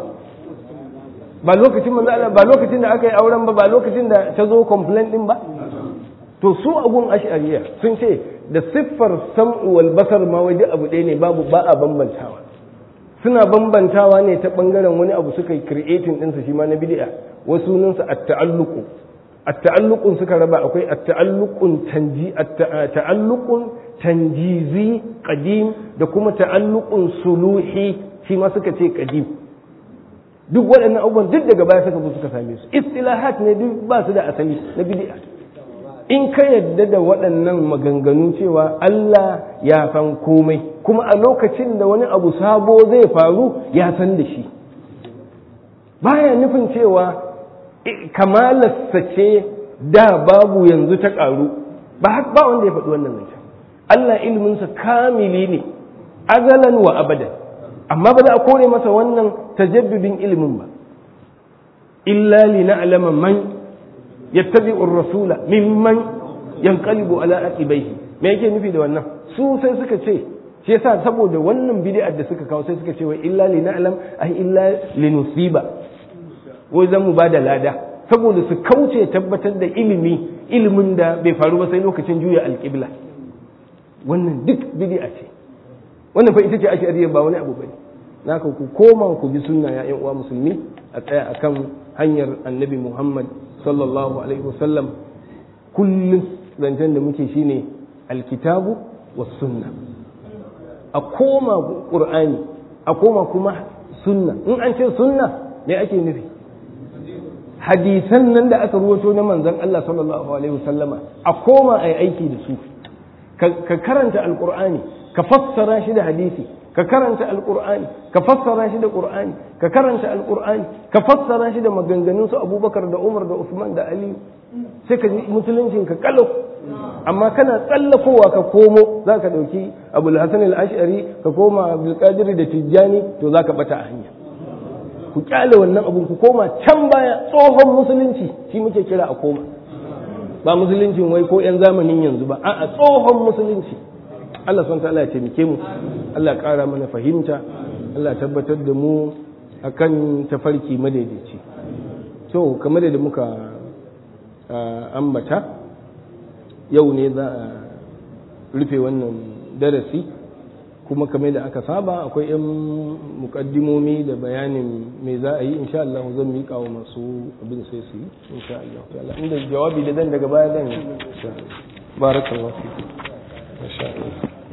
ba lokacin manzo Allah ba lokacin da aka yi auren ba ba lokacin da ta zo complaint din ba to su abun ash'ariya sun ce da siffar sam'u wal basar ma wai duk abu ɗaya ne babu ba a bambantawa suna bambantawa ne ta bangaren wani abu suka yi creating ɗinsa shi ma na bid'a wasu sunansa at-ta'alluqu at-ta'alluqun suka raba akwai at-ta'alluqun tanji at-ta'alluqun tanjizi qadim da kuma ta'alluqun suluhi shi ma suka ce qadim duk waɗannan abubuwan duk daga baya suka zo suka same su istilahat ne duk ba su da asali na bid'a in ka yadda da waɗannan maganganu cewa Allah ya san komai kuma a lokacin da wani abu sabo zai faru ya san da shi baya nufin cewa kamalarsa ce da babu yanzu ta ƙaru ba ba wanda ya faɗi wannan zancen Allah ilminsa kamili ne azalan wa abadan amma ba za a kore masa wannan tajaddudin ilimin ba illa li na'lama man yattabi'u ar-rasula mimman yanqalibu ala aqibaihi me yake nufi da wannan su sai suka ce shi yasa saboda wannan bid'ar da suka kawo sai suka ce wai illa li na'lam ai illa li nusiba wai zan mu bada lada saboda su kauce tabbatar da ilimi ilimin da bai faru ba sai lokacin juya alƙibla wannan duk bid'a ce wannan fa ita ce ashariya ba wani abu bane naka ku koma ku bi sunna ya ƴan uwa musulmi a tsaya akan hanyar annabi Muhammad sallallahu alaihi wasallam kullum zancen da muke shine alkitabu was sunna a koma qur'ani a koma kuma sunna in an ce sunna me ake nufi hadisan nan da aka ruwato na manzon Allah sallallahu alaihi wasallama a koma ai aiki da su ka karanta alqur'ani ka fassara shi da hadisi ka karanta alqur'ani ka fassara shi da qur'ani ka karanta alqur'ani ka fassara shi da maganganun su Abubakar da Umar da Usman da Ali sai ka ji musuluncin ka kalau amma kana tsallakowa ka komo za ka ɗauki abu hasan al-ash'ari ka koma abdulkadir da tijjani to za ka bata a hanya ku kyale wannan abun ku koma can baya tsohon musulunci shi muke kira a koma ba musuluncin wai ko 'yan zamanin yanzu ba a'a tsohon musulunci Allah son ta Allah ya taimake mu Allah ya ƙara mana fahimta Allah ya tabbatar da mu akan tafarki madaidaici to kamar da muka ambata yau ne za a rufe wannan darasi kuma kamar da aka saba akwai 'yan mukaddimomi da bayanin me za a yi insha Allah zan miƙa wa masu abin sai su yi insha Allah ta'ala inda jawabi da zan daga baya zan barakallahu fiku insha Allah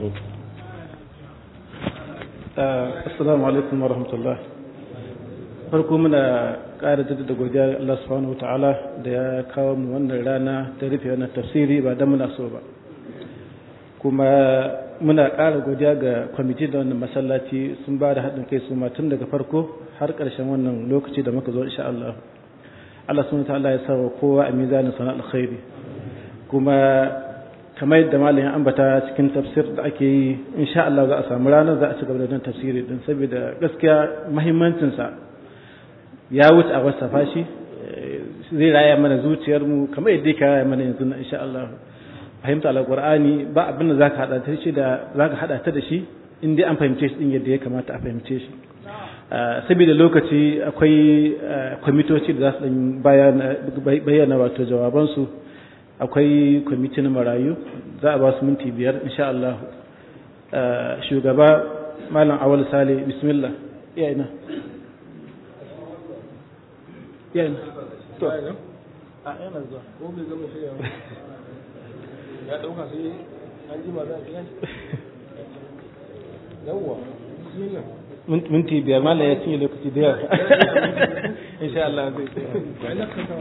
assalamu alaikum wa rahmatullah farko muna ƙara jaddada godiya Allah subhanahu wa ta'ala da ya kawo mu wannan rana ta rufe wannan tafsiri ba da muna so ba kuma muna ƙara godiya ga kwamiti da wannan masallaci sun ba da haɗin kai su ma tun daga farko har ƙarshen wannan lokaci da muka zo insha Allah Allah subhanahu wa ta'ala ya sa wa kowa a mizanin sana alkhairi kuma kamar yadda malamin ambata cikin tafsir da ake yi insha Allah za a samu ranar za a ci gaba da tafsiri din saboda gaskiya muhimmancinsa ya wuce a wasafa shi zai raya mana zuciyarmu kamar yadda ya raya mana yanzu na insha Allah fahimta alqur'ani ba abin da zaka hada ta shi da zaka hada ta da shi in dai an fahimce shi din yadda ya kamata a fahimce shi saboda lokaci akwai kwamitoci da za su bayyana wato jawabansu akwai kwamitin marayu za a ba su minti biyar insha Allah shugaba malam awal sale bismillah iya ina iya ina to a yana zuwa ko bai zama shirya ba ya dauka sai an ji ma za a yawwa bismillah minti biyar malam ya cinye lokaci da yawa insha Allah zai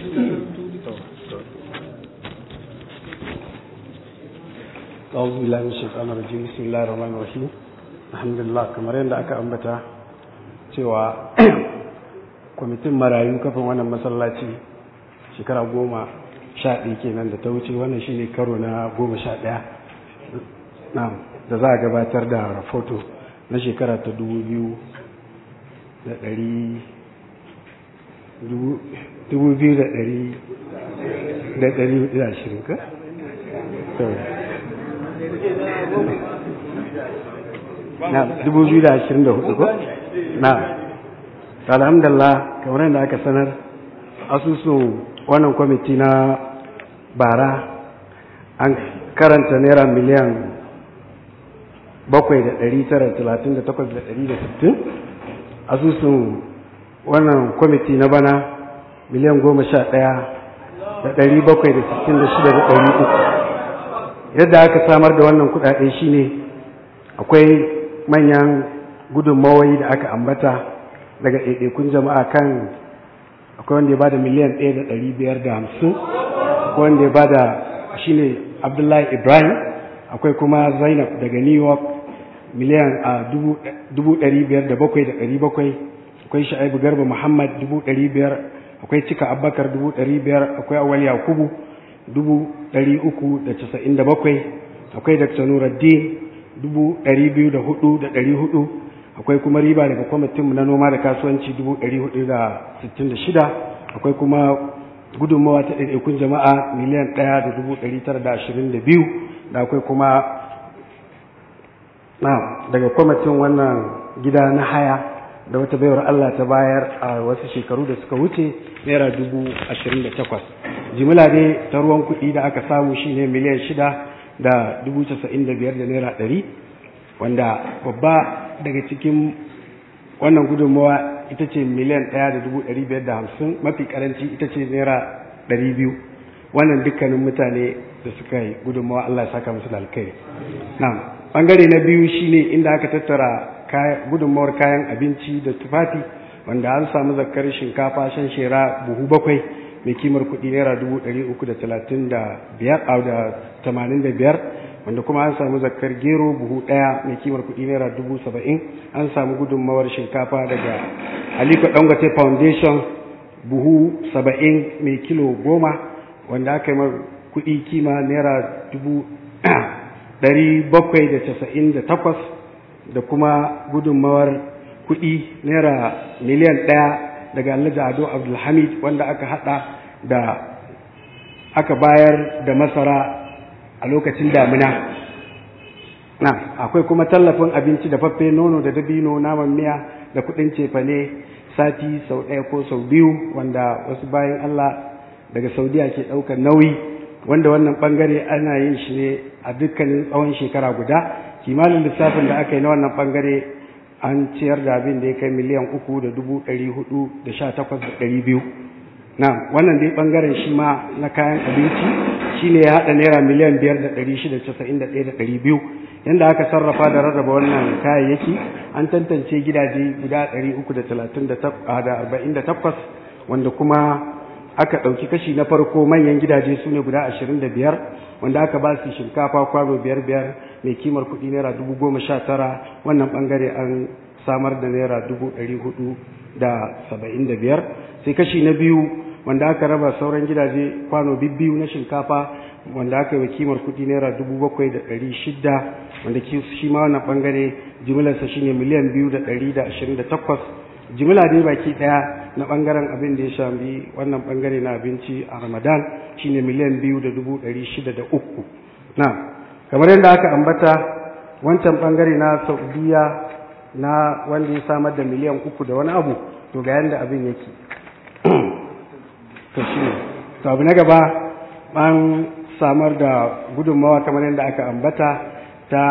أعوذ بالله من الشيطان الرجيم بسم الله الرحمن الرحيم الحمد لله kamar yadda aka ambata cewa kwamitin marayu kafin wannan masallaci shekara goma sha ɗaya kenan da ta wuce wannan shine karo na goma sha ɗaya da za a gabatar da rahoto na shekara ta dubu biyu da ɗari dubu biyu da ɗari da ɗari da ashirin ka? na dubu biyu da ashirin da hudu ko? na alhamdulillah kamar yadda aka sanar asusun wannan kwamiti na bara an karanta naira miliyan bakwai da ɗari tara talatin da takwas da ɗari da sittin asusun wannan kwamiti na bana miliyan goma sha ɗaya da ɗari bakwai da sittin da shida da ɗari uku yadda aka samar da wannan kuɗaɗe shine akwai manyan gudunmawai da aka ambata daga ɗaiɗaikun jama'a kan akwai wanda ya bada miliyan ɗaya da ɗari biyar da hamsin akwai wanda ya bada shine abdullahi ibrahim akwai kuma zainab daga new york miliyan a dubu ɗari biyar da bakwai da ɗari bakwai akwai sha'ibu garba muhammad dubu ɗari biyar akwai cika abubakar dubu ɗari biyar akwai awal yakubu dubu ɗari uku da casa'in da bakwai akwai dr nuruddin dubu ɗari biyu da hudu da ɗari hudu akwai kuma riba daga kwamitinmu na noma da kasuwanci dubu ɗari hudu da sittin da shida akwai kuma gudunmawa ta ɗaiɗaikun jama'a miliyan ɗaya da dubu ɗari tara da ashirin da biyu da akwai kuma na daga kwamitin wannan gida na haya da wata baiwar Allah ta bayar a wasu shekaru da suka wuce naira dubu ashirin da takwas jimila dai ta ruwan kuɗi da aka samu shine miliyan shida da dubu casa'in da biyar da naira ɗari wanda babba daga cikin wannan gudunmawa ita ce miliyan ɗaya da dubu ɗari biyar da hamsin mafi karanci ita ce naira ɗari biyu wannan dukkanin mutane da suka yi gudunmawa Allah ya saka musu da alkai na ɓangare na biyu shine inda aka tattara gudunmawar kayan abinci da tufafi wanda an samu zakar shinkafa shan shera buhu bakwai mai kimar kuɗi naira dubu ɗari uku da talatin da biyar a da tamanin da biyar wanda kuma an samu zakar gero buhu ɗaya mai kimar kuɗi naira dubu saba'in an samu gudunmawar shinkafa daga aliko dangote foundation buhu saba'in mai kilo goma wanda aka yi mar kuɗi kima naira dubu ɗari bakwai da casa'in da takwas da kuma gudunmawar kuɗi naira miliyan ɗaya daga alhaji ado abdulhamid wanda aka haɗa da aka bayar da masara a lokacin damina na akwai kuma tallafin abinci da faffe nono da dabino naman miya da kuɗin cefane sati sau ɗaya ko sau biyu wanda wasu bayan allah daga saudiya ke ɗaukar nauyi wanda wannan ɓangare ana yin shi ne a dukkanin tsawon shekara guda kimanin lissafin da aka yi na wannan ɓangare an ciyar da abin da ya kai miliyan uku da dubu ɗari hudu da sha takwas da ɗari biyu na wannan dai ɓangaren shi ma na kayan abinci shi ne ya haɗa naira miliyan biyar da ɗari shida casa'in da ɗaya da ɗari biyu yadda aka sarrafa da rarraba wannan kayayyaki an tantance gidaje guda ɗari uku da talatin da arba'in da takwas wanda kuma aka ɗauki kashi na farko manyan gidaje su ne guda ashirin da biyar wanda aka ba su shinkafa kwano biyar biyar mai kimar kuɗi naira dubu goma sha tara wannan ɓangare an samar da naira dubu ɗari hudu da saba'in da biyar sai kashi na biyu wanda aka raba sauran gidaje kwano bibbiyu na shinkafa wanda aka yi wa kimar kuɗi naira dubu bakwai da ɗari shida wanda shi ma wannan ɓangare jimilarsa shine miliyan biyu da ɗari da ashirin da takwas jimila dai baki daya na bangaren abin da ya shambi wannan bangare na abinci a ramadan shine miliyan biyu da dubu ɗari shida da uku na kamar yadda aka ambata wancan bangare na saudiya na wanda ya samar da miliyan uku da wani abu to ga yadda abin yake to shi ne to abu na gaba an samar da gudunmawa kamar yadda aka ambata ta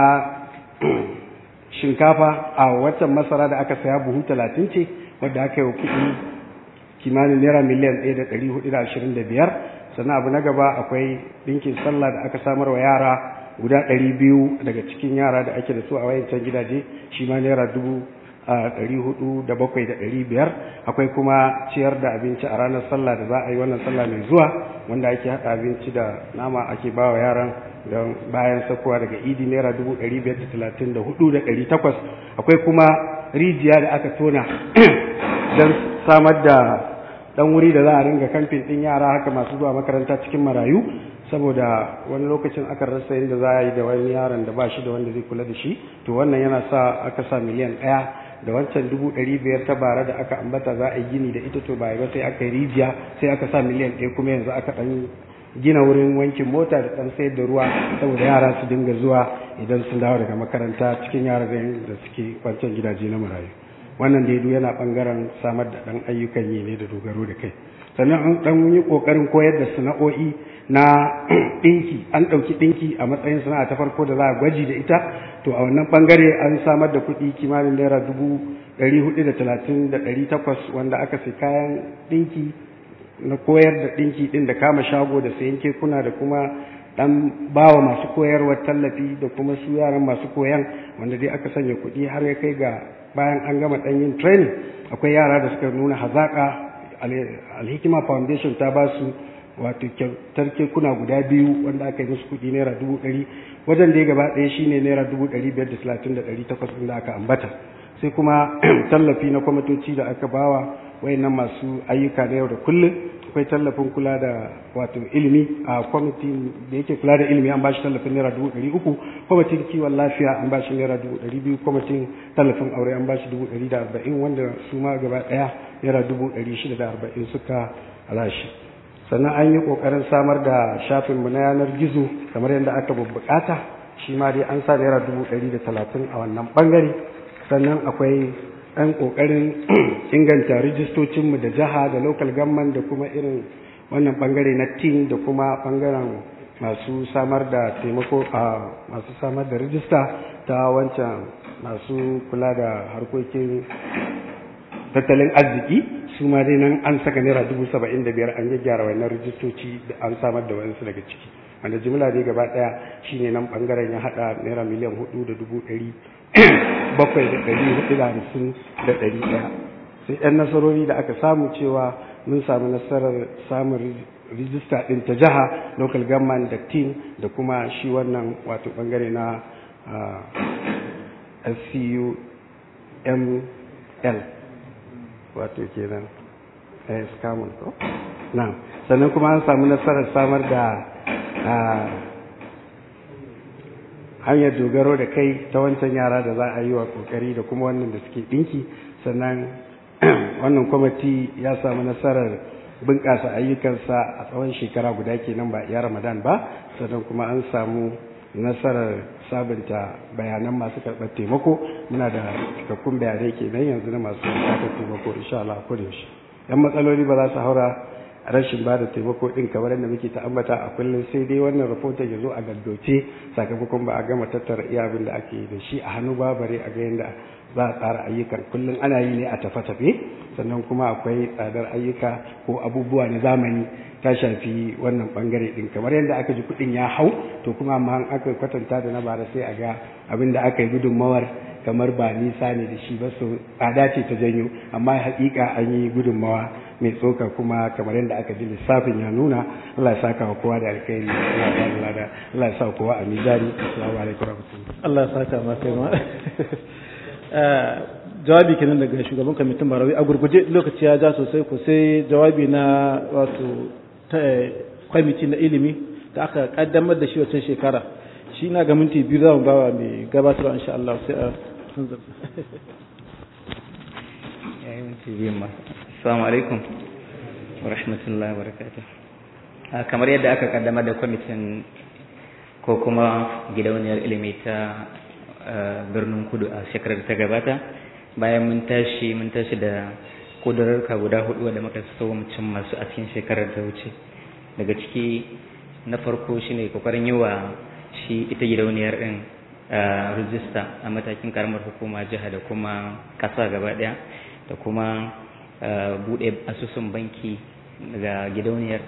shinkafa a watan masara da aka saya buhu talatin ce wadda aka yi wa kuɗi kimanin naira miliyan ɗaya da ɗari hudu da ashirin da biyar sannan abu na gaba akwai ɗinkin sallah da aka samar wa yara guda ɗari biyu daga cikin yara da ake da su a wayancan gidaje shi ma naira dubu ɗari hudu da bakwai da ɗari biyar akwai kuma ciyar da abinci a ranar sallah da za a yi wannan sallah mai zuwa wanda ake haɗa abinci da nama ake ba wa yaran don bayan sakowa daga idi naira dubu ɗari biyar da talatin da hudu da ɗari takwas akwai kuma rijiya da aka tona don samar da ɗan wuri da za a ringa kamfin ɗin yara haka masu zuwa makaranta cikin marayu saboda wani lokacin aka rasa yadda za a yi da wani yaron da ba shi da wanda zai kula da shi to wannan yana sa aka sa miliyan ɗaya da wancan dubu ɗari biyar ta bara da aka ambata za a yi gini da ita to ba ba sai aka yi rijiya sai aka sa miliyan ɗaya kuma yanzu aka ɗan gina wurin wankin mota da ɗan sayar da ruwa saboda yara su dinga zuwa idan sun dawo daga makaranta cikin yara da suke wancan gidaje na marayu wannan da yana ɓangaren samar da ɗan ayyukan yi ne da dogaro da kai sannan an ɗan yi ƙoƙarin koyar da sana'o'i na ɗinki an ɗauki ɗinki a matsayin sana'a ta farko da za a gwaji da ita to a wannan ɓangare an samar da kuɗi kimanin naira dubu ɗari hudu da talatin da ɗari takwas wanda aka sai kayan ɗinki na koyar da ɗinki ɗin da kama shago da sayan kekuna da kuma ɗan bawa masu koyarwa tallafi da kuma su yaran masu koyan wanda dai aka sanya kuɗi har ya kai ga bayan an gama ɗan yin training akwai yara da suka nuna hazaƙa alhikima foundation ta ba su wato kyautar kekuna guda biyu wanda aka yi musu kuɗi naira dubu ɗari wajen da ya gaba ɗaya shine naira dubu ɗari biyar da talatin da ɗari takwas da aka ambata sai kuma tallafi na kwamitoci da aka bawa wayannan masu ayyuka na yau da kullum akwai tallafin kula da wato ilimi a kwamitin da yake kula da ilimi an bashi tallafin naira dubu ɗari uku kwamitin kiwon lafiya an bashi naira dubu ɗari biyu kwamitin tallafin aure an bashi dubu ɗari da arba'in wanda su ma gaba ɗaya naira dubu ɗari shida da arba'in suka rashi sannan an yi ƙoƙarin samar da shafinmu na yanar gizo kamar yadda aka bukata shi ma dai an sa naira dubu ɗari da talatin a wannan ɓangare sannan akwai ɗan ƙoƙarin inganta rijistocinmu da jiha da local government da kuma irin wannan ɓangare na team da kuma ɓangaren masu samar da taimako a masu samar da rijista ta wancan masu kula da harkokin tattalin arziki su ma dai nan an saka naira dubu saba'in da biyar an gyara wannan rijistoci da an samar da wayansu daga ciki wanda jimla dai gaba ɗaya shine nan ɓangaren ya haɗa naira miliyan hudu da dubu ɗari bakwai da ɗari hudu da hamsin da ɗari ɗaya sai ɗan nasarori da aka samu cewa mun samu nasarar samun rijista ɗin ta jiha local government da team da kuma shi wannan wato ɓangare na scuml wato kenan scamun ko na sannan kuma an samu nasarar samar da hanyar dogaro da kai ta wancan yara da za a yi wa kokari da kuma wannan da suke ɗinki sannan wannan kwamiti ya samu nasarar bunƙasa ayyukansa a tsawon shekara guda kenan ba iya ramadan ba sannan kuma an samu nasarar sabunta bayanan masu karɓar taimako muna da cikakkun bayanai kenan yanzu na masu karɓar taimako insha Allah ko da yaushe yan matsaloli ba za su haura rashin ba da taimako din kamar yadda muke ta ambata a kullum sai dai wannan rahoton ya zo a gaddoce sakamakon ba a gama tattara iya abin da ake da shi a hannu ba bare a ga yadda za a tsara ayyukan kullum ana yi ne a tafe-tafe sannan kuma akwai tsadar ayyuka ko abubuwa na zamani ta shafi wannan bangare din kamar yadda aka ji kuɗin ya hau to kuma amma aka kwatanta da na bara sai a ga abin da aka yi gudunmawar kamar ba nisa ne da shi ba su tsada ce ta janyo amma haƙiƙa an yi gudunmawa mai tsoka kuma kamar yadda aka ji lissafin ya nuna Allah ya saka wa kowa da alkhairi Allah ya sa kowa a mizani assalamu alaikum warahmatullahi Allah ya saka ma kai ma jawabi kenan daga shugaban kwamitin barawi a gurguje lokaci ya ja sosai ko sai jawabi na wato kwamiti na ilimi da aka kaddamar da shi wancan shekara shi na ga minti biyu za mu bawa mai gabatarwa insha Allah sai a sunzar Assalamu alaikum wa rahmatullahi wa barakatuh. Kamar yadda aka kaddamar da kwamitin ko kuma gidauniyar ilimi ta birnin kudu a shekarar ta gabata bayan mun tashi mun tashi da kudurarka guda hudu wadda muka so mu cin masu a cikin shekarar ta wuce daga ciki na farko shine kokarin yi wa shi ita gidauniyar din rijista a matakin karamar hukuma jiha da kuma kasa gaba daya da kuma bude asusun banki daga gidauniyar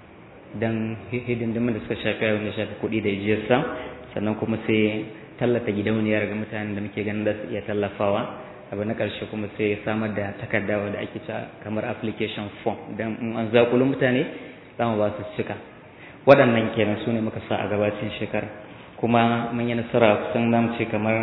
don hidindimin da suka shafi abin da shafi kuɗi da jiyarsa sannan kuma sai tallata gidauniyar ga mutanen da muke ganin da su iya tallafawa abu na ƙarshe kuma sai samar da takarda da ake ta kamar application form don in an zakulo mutane za mu ba su cika waɗannan kenan su ne muka sa a gabacin shekara kuma mun yi nasara kusan zamu ce kamar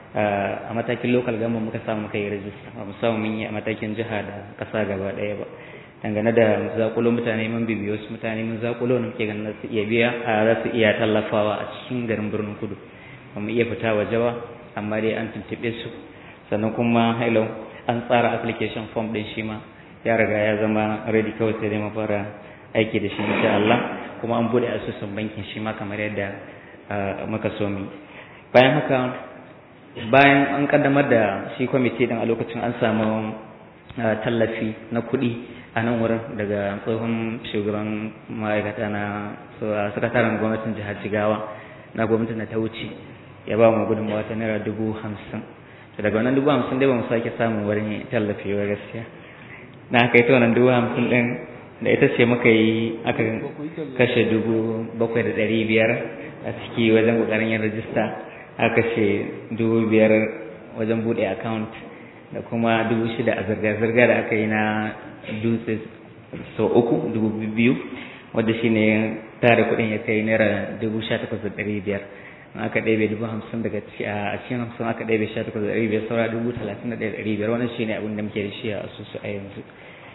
a matakin local gama muka samu muka yi rajista ba mu samu mun yi a matakin jiha da ƙasa gaba ɗaya ba dangane da zakulo mutane mun bibiyo su mutane mun zakulo ne muke ganin za su iya biya a za su iya tallafawa a cikin garin birnin kudu ba mu iya fita waje ba amma dai an tuntuɓe su sannan kuma hailo an tsara application form ɗin shi ma ya riga ya zama ready kawai sai dai mu fara aiki da shi insha Allah kuma an bude asusun bankin shi ma kamar yadda muka so mu bayan haka bayan an kaddamar da shi kwamiti din a lokacin an samu tallafi na kuɗi a nan wurin daga tsohon shugaban ma'aikata na sakataren gwamnatin jihar jigawa na gwamnatin da ta wuce ya ba mu gudunmawa ta naira dubu hamsin daga wannan dubu hamsin dai ba mu sake samun wani tallafi ba gaskiya na aka yi ta wannan dubu hamsin ɗin da ita ce muka yi aka kashe dubu bakwai da ɗari biyar a ciki wajen ƙoƙarin yin rajista aka kashe dubu biyar wajen buɗe account da kuma dubu shida a zirga-zirga da aka yi na dutse sau uku dubu biyu wadda shi ne tare kuɗin ya kai naira dubu sha takwas da ɗari biyar aka ɗebe dubu hamsin daga a cikin hamsin aka ɗebe sha takwas da ɗari biyar saura dubu talatin da ɗaya ɗari biyar wannan shi ne abin da muke da shi a asusu a yanzu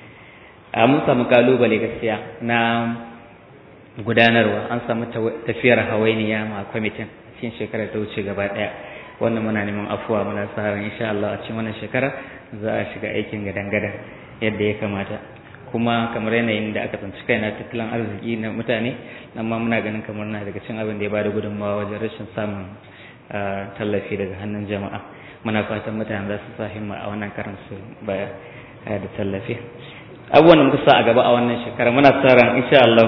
mun samu kalubale gaskiya na gudanarwa an samu tafiyar hawainiya ma kwamitin cikin shekarar ta wuce gaba daya wannan muna neman afuwa muna sa ran insha Allah a cikin wannan shekara za a shiga aikin gadan-gadan yadda ya kamata kuma kamar yanayin da aka tsinci kai na tattalin arziki na mutane nan ma muna ganin kamar na daga cin abin da ya bada gudunmawa wajen rashin samun tallafi daga hannun jama'a muna fatan mutane za su sa himma a wannan karan su baya da tallafi abubuwan da muka sa a gaba a wannan shekara muna sa ran insha Allah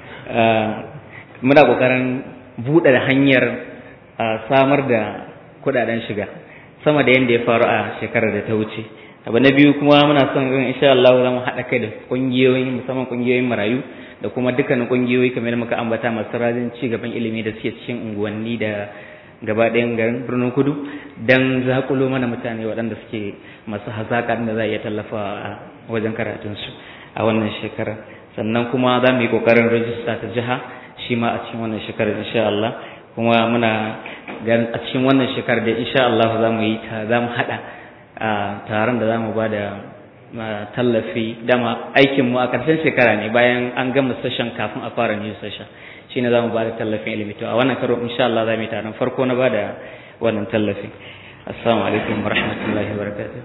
muna kokarin buɗe da hanyar samar da kuɗaɗen shiga sama da yadda ya faru a shekarar da ta wuce abu na biyu kuma muna son ran insha Allah za mu haɗa kai da ƙungiyoyi musamman ƙungiyoyin marayu da kuma dukkanin ƙungiyoyi kamar muka ambata masu rajin ci gaban ilimi da suke cikin unguwanni da gaba ɗayan garin birnin kudu don zakulo mana mutane waɗanda suke masu hazaƙa da za a iya tallafa a wajen karatunsu a wannan shekara sannan kuma za mu yi ƙoƙarin rajista ta jiha shi ma a cikin wannan shekarar insha Allah kuma muna ganin a cikin wannan shekarar da insha Allah za mu yi ta za mu haɗa taron da za mu ba da tallafi dama aikinmu a ƙarshen shekara ne bayan an gama session kafin a fara new session shi ne za mu ba da tallafin ilimi to a wannan karo insha Allah za mu yi taron farko na ba da wannan tallafin assalamu alaikum wa rahmatullahi wa barakatuh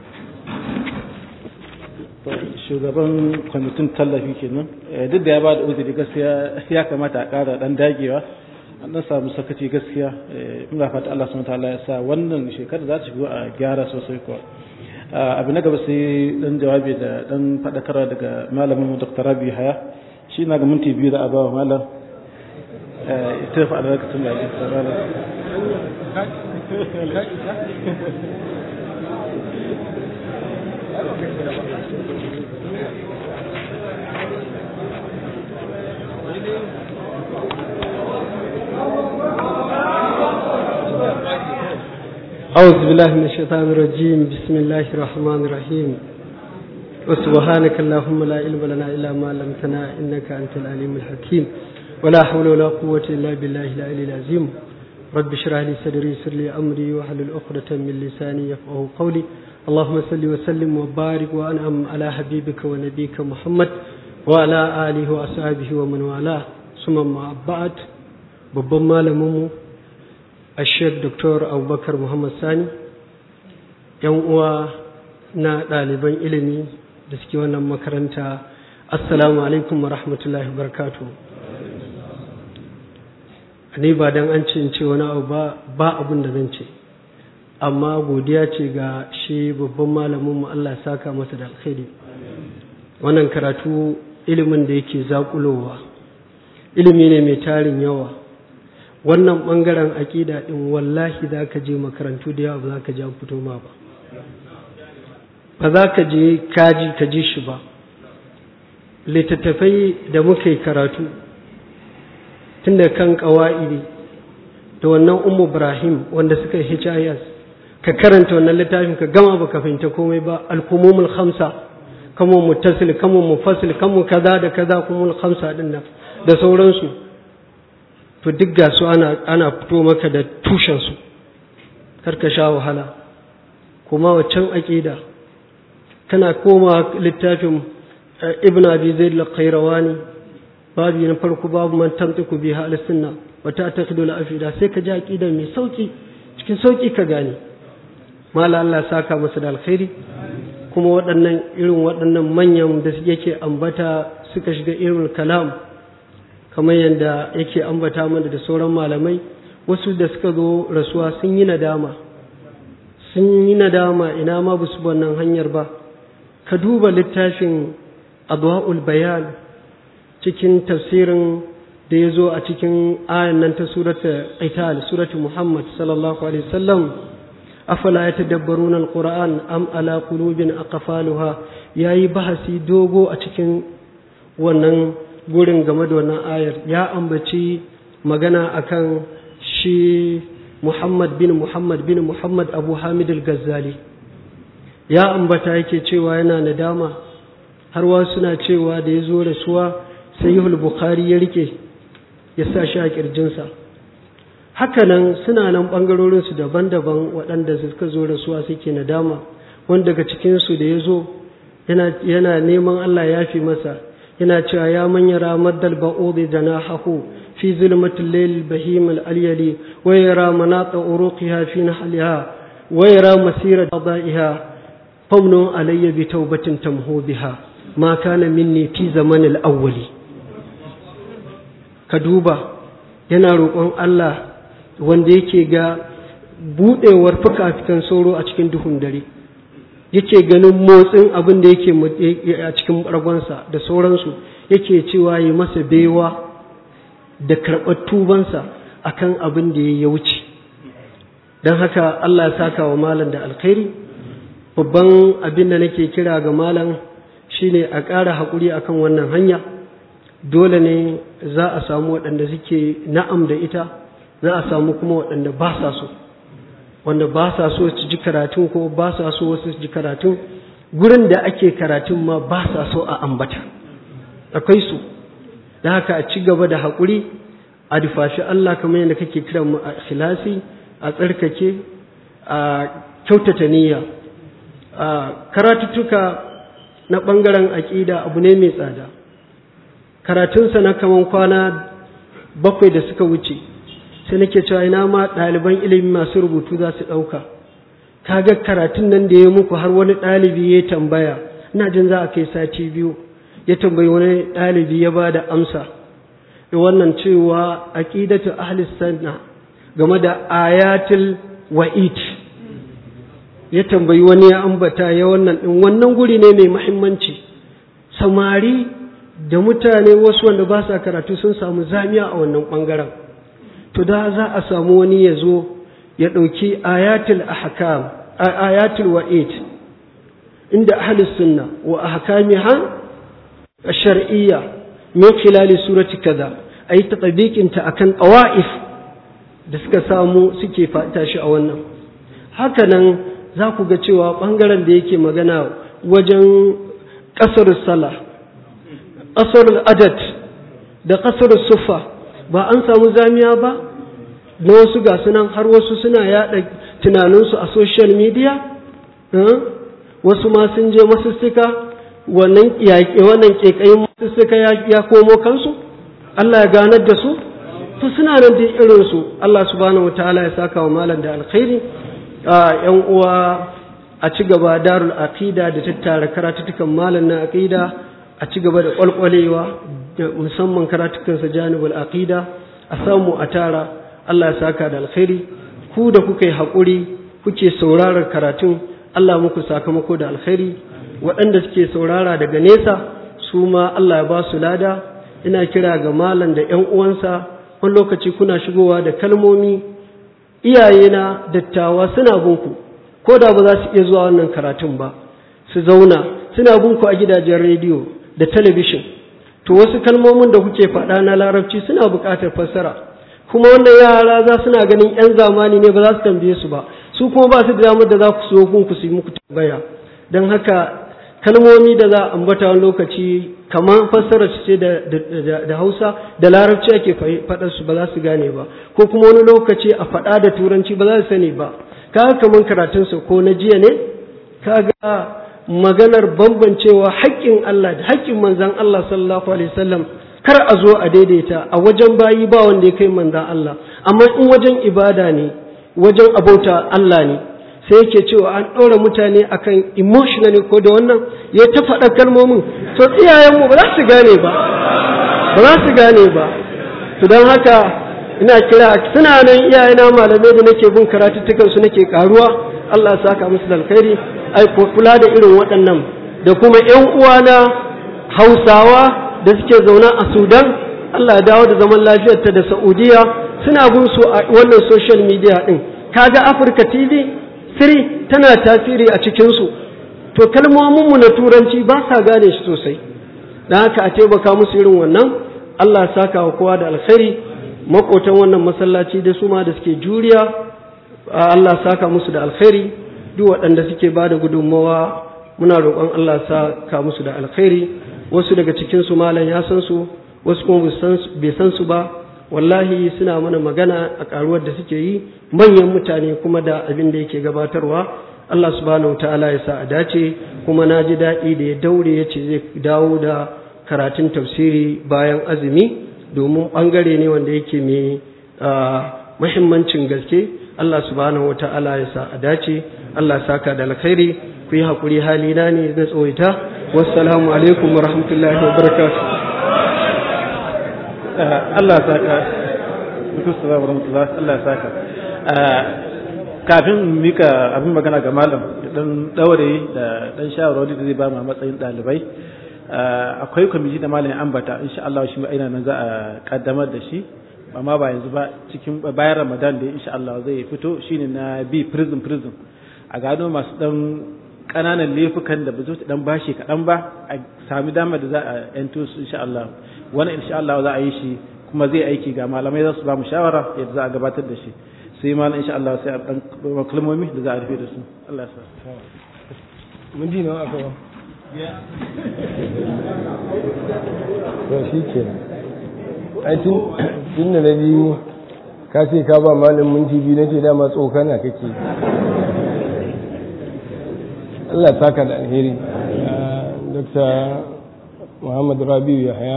shugaban kwamitin tallafi kenan duk da ya ba da uzuri gaskiya ya kamata a ƙara ɗan dagewa an ɗan samu sakaci gaskiya ina fata Allah subhanahu wataala ya sa wannan shekarar za ta shigo a gyara sosai kuwa abu na gaba sai dan jawabi da dan faɗakarwa daga malamin mu Dr. Rabi Haya shi na ga minti biyu da a bawa malam ita fa albarkatun da ake tsara أعوذ بالله من الشيطان الرجيم بسم الله الرحمن الرحيم وسبحانك اللهم لا علم لنا إلا ما علمتنا إنك أنت العليم الحكيم ولا حول ولا قوة إلا بالله العلي العظيم رب اشرح لي صدري يسر لي أمري واحلل عقدة من لساني يفقهوا قولي اللهم صل وسلم وبارك وأنعم على حبيبك ونبيك محمد وعلى آله وأصحابه ومن والاه ثم ما بعد babban malaminmu a sheik dr abubakar muhammad sani yan uwa na ɗaliban ilimi da suke wannan makaranta assalamu alaikum wa rahmatullahi wa barakatu ni ba don an ce in ce wani abu ba ba abin da zan ce amma godiya ce ga shi babban malaminmu allah saka masa da alkhairi wannan karatu ilimin da yake zaƙulowa ilimi ne mai tarin yawa wannan ɓangaren aƙida ɗin wallahi za ka je makarantu da yawa ba za ka ji an fito ma ba ba za ka je kaji ka ji shi ba littattafai da muka yi karatu tun da kan ƙawa'idi da wannan umu ibrahim wanda suka yi his ka karanta wannan littafin ka gama ba ka fahimta komai ba alkumumul khamsa kamun muttasil kamun mufassil kamun kaza da kaza kumul khamsa din nan da sauransu to duk ga su ana, ana fito maka da tushensu karka sha wahala kuma waccan aƙida kana koma littafin ibn abi zaid al-qayrawani babu na farko babu man tantiku biha al-sunna wa ta'taqidu al-afida sai ka ji aqida mai sauki cikin sauki ka gane mala Allah saka masa da alkhairi kuma waɗannan irin waɗannan manyan da yake ambata suka shiga irin kalam kamar yadda yake ambata mana da sauran malamai wasu da suka zo rasuwa sun yi nadama sun yi nadama ina ma ba su wannan hanyar ba ka duba littafin adwa'ul bayan cikin tafsirin da ya zo a cikin ayan nan ta surata qital suratu muhammad sallallahu alaihi wasallam afala yatadabbaruna alquran am ala qulubin aqfaluha yayi bahasi dogo a cikin wannan gurin game da wannan ayar ya ambaci magana akan shi Muhammad bin Muhammad bin Muhammad Abu Hamid al-Ghazali ya ambata yake cewa yana nadama har wasu suna cewa da ya zo rasuwa sayyihul bukhari ya rike ya sa shi a kirjinsa hakanan suna nan ɓangarorinsu daban-daban waɗanda suka zo rasuwa suke nadama wanda daga cikinsu da ya zo yana yana neman Allah ya fi masa yana cewa ya man yara maddal ba'udi janahahu fi zulmatil layl bahim al alyali wa yara manata uruqiha fi nahliha wa yara masira qada'iha famnu alayya bi tawbatin tamhu biha ma kana minni fi zaman al awwali ka duba yana roƙon Allah wanda yake ga buɗewar fuka-fikan sauro a cikin duhun dare yake ganin motsin abin da yake a cikin ragonsa da sauransu yake cewa yi masa baiwa da karɓar tubansa akan abin da ya wuce don haka Allah ya saka wa malam da alkhairi babban abin da nake kira ga malam shine a ƙara haƙuri akan wannan hanya dole ne za a samu waɗanda suke na'am da ita za a samu kuma waɗanda ba sa so wanda ba sa so su ji karatun ko ba sa so wasu su ji karatun gurin da ake karatun ma ba sa so a ambata akwai su da haka a ci gaba da haƙuri a dufashi Allah kamar yadda kake kira mu a ikhlasi a tsarkake a kyautata niyya a karatuttuka na ɓangaren aƙida abu ne mai tsada karatunsa na kaman kwana bakwai da suka wuce sai nake cewa ina ma ɗaliban ilimi masu rubutu za su ɗauka kaga karatun nan da ya muku har wani ɗalibi ya tambaya ina jin za a kai sati biyu ya tambayi wani ɗalibi ya ba da amsa da wannan cewa aqidatu ahli sunna game da ayatul wa'id ya tambayi wani ya ambata ya wannan din wannan guri ne mai muhimmanci samari da mutane wasu wanda ba sa karatu sun samu zamiya a wannan ɓangaren to da za a samu wani ya zo ya ɗauki ayatul ahkam ayatul wa'id inda ahlus sunna wa ahkamiha shar'iyya min khilali surati kaza ayi tatbiqin ta akan qawaif da suka samu suke fata shi a wannan haka nan za ku ga cewa ɓangaren da yake magana wajen ƙasar sallah ƙasar adad da ƙasar sufa ba an samu zamiya ba na wasu ga sunan har wasu suna yada tunaninsu a social media wasu ma sun je masussuka wannan yaƙe wannan ƙeƙayin masussuka ya komo kansu Allah ya ganar da su to suna nan da irinsu Allah subhanahu wataala ya saka wa malam da alkhairi yan uwa a ci gaba darul aqida da tattara karatutukan malam na aqida a ci gaba da kwalkwalewa da musamman karatukansa janibul aqida a samu a tara Allah ya saka da alkhairi ku da kuka yi haƙuri kuke sauraron karatun Allah muku sakamako da alkhairi waɗanda suke saurara daga nesa su ma Allah ya ba su lada ina kira ga malam da ƴan uwansa wani lokaci kuna shigowa da kalmomi iyayena dattawa suna bunku ko da ba za su iya zuwa wannan karatun ba su zauna suna bunku a gidajen rediyo da talabishin to wasu kalmomin da kuke faɗa na larabci suna buƙatar fassara kuma wannan yara za suna ganin 'yan zamani ne ba za su tambaye su ba su kuma ba su da damar da za ku so ku su yi muku tambaya don haka kalmomi da za a ambata wani lokaci kamar fassara ce da hausa da larabci ake faɗar su ba za su gane ba ko kuma wani lokaci a faɗa da turanci ba za su sani ba kaga kamar karatunsa ko na jiya ne kaga maganar bambancewa haƙƙin Allah da haƙƙin manzan Allah sallallahu alaihi wasallam kar a zo a daidaita a wajen bayi ba wanda ya kai manzan Allah amma in wajen ibada ne wajen abauta Allah ne sai yake cewa an ɗora mutane akan emotionally ko da wannan ya ta faɗa kalmomin to iyayenmu ba za su gane ba ba za su gane ba to don haka ina kira suna nan iyayena malamai da nake bin karatuttukan su nake karuwa Allah ya saka musu da alkhairi ai kula da irin waɗannan da kuma ƴan uwana Hausawa da suke zaune a Sudan Allah ya dawo da zaman lafiyarta da Saudiya suna bin su a wannan social media din kaga Africa TV 3 tana tasiri a cikin su to kalmomin mu na turanci ba sa gane shi sosai dan haka a taimaka musu irin wannan Allah ya saka wa kowa da alkhairi makotan wannan masallaci da su ma da suke juriya Allah saka musu da alkhairi duk waɗanda suke ba da gudunmawa muna roƙon Allah saka musu da alkhairi wasu daga cikin su malam ya san su wasu kuma bai san su ba wallahi suna mana magana a karuwar da suke yi manyan mutane kuma da abin da yake gabatarwa Allah subhanahu ta'ala ya sa a dace kuma na ji daɗi da ya daure ya ce zai dawo da karatun tafsiri bayan azumi domin ɓangare ne wanda yake mai muhimmancin gaske Allah subhanahu ta'ala ya sa a dace Allah saka da alkhairi ku yi haƙuri halina ne na tsawaita wassalamu alaikum wa rahmatullahi wa barakatuh Allah saka Assalamu warahmatullahi Allah saka kafin mika abin magana ga malam dan daure da dan shawarwari da zai ba mu matsayin dalibai akwai kwamiti da malam ambata insha Allah shi ina nan za a kaddamar da shi amma ba yanzu ba cikin bayan Ramadan da insha Allah zai fito shine na bi prison prison a gano masu dan kananan laifukan da ba zo dan bashi kaɗan ba a sami damar da za a yanto su insha Allah wannan insha Allah za a yi shi kuma zai aiki ga malamai za su ba mu shawara yadda za a gabatar da shi sai malam insha Allah sai a dan kalmomi da za a rufe da su Allah ya sa mun ji nawa aka ba to shi ke ai tun tun da nabi ka ce ka ba malam minti biyu nace dama tsokana kake Allah ya saka da alheri Dr. Muhammad Rabiu Yahaya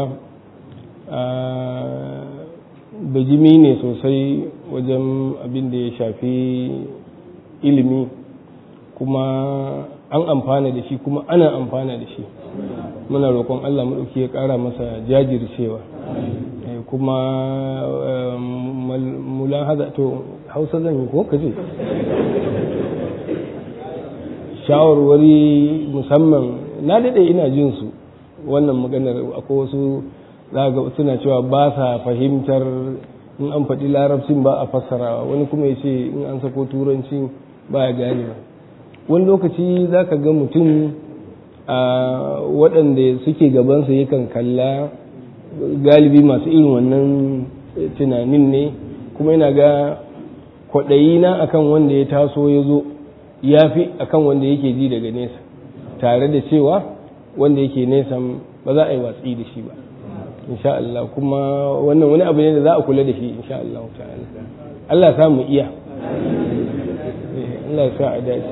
bajimi ne sosai wajen abin da ya shafi ilimi kuma an amfana da shi kuma ana amfana da shi muna roƙon Allah maɗauki ya ƙara masa jajircewa kuma mulan haza to hausa zan yi ko kaje shawarwari musamman na daɗe ina jin su wannan maganar akwai wasu za ga suna cewa ba sa fahimtar in an faɗi larabcin ba a fassarawa wani kuma ya ce in an sako turanci ba ya gane ba wani lokaci za ka ga mutum a waɗanda suke gabansa yakan kalla galibi masu irin wannan tunanin ne kuma yana ga kwaɗayi na akan wanda ya taso ya zo ya fi akan wanda yake ji daga nesa tare da cewa wanda yake nesa ba za a yi watsi da shi ba insha Allah kuma wannan wani abu ne da za a kula da shi insha Allah ta'ala Allah sa mu iya Allah sa a dace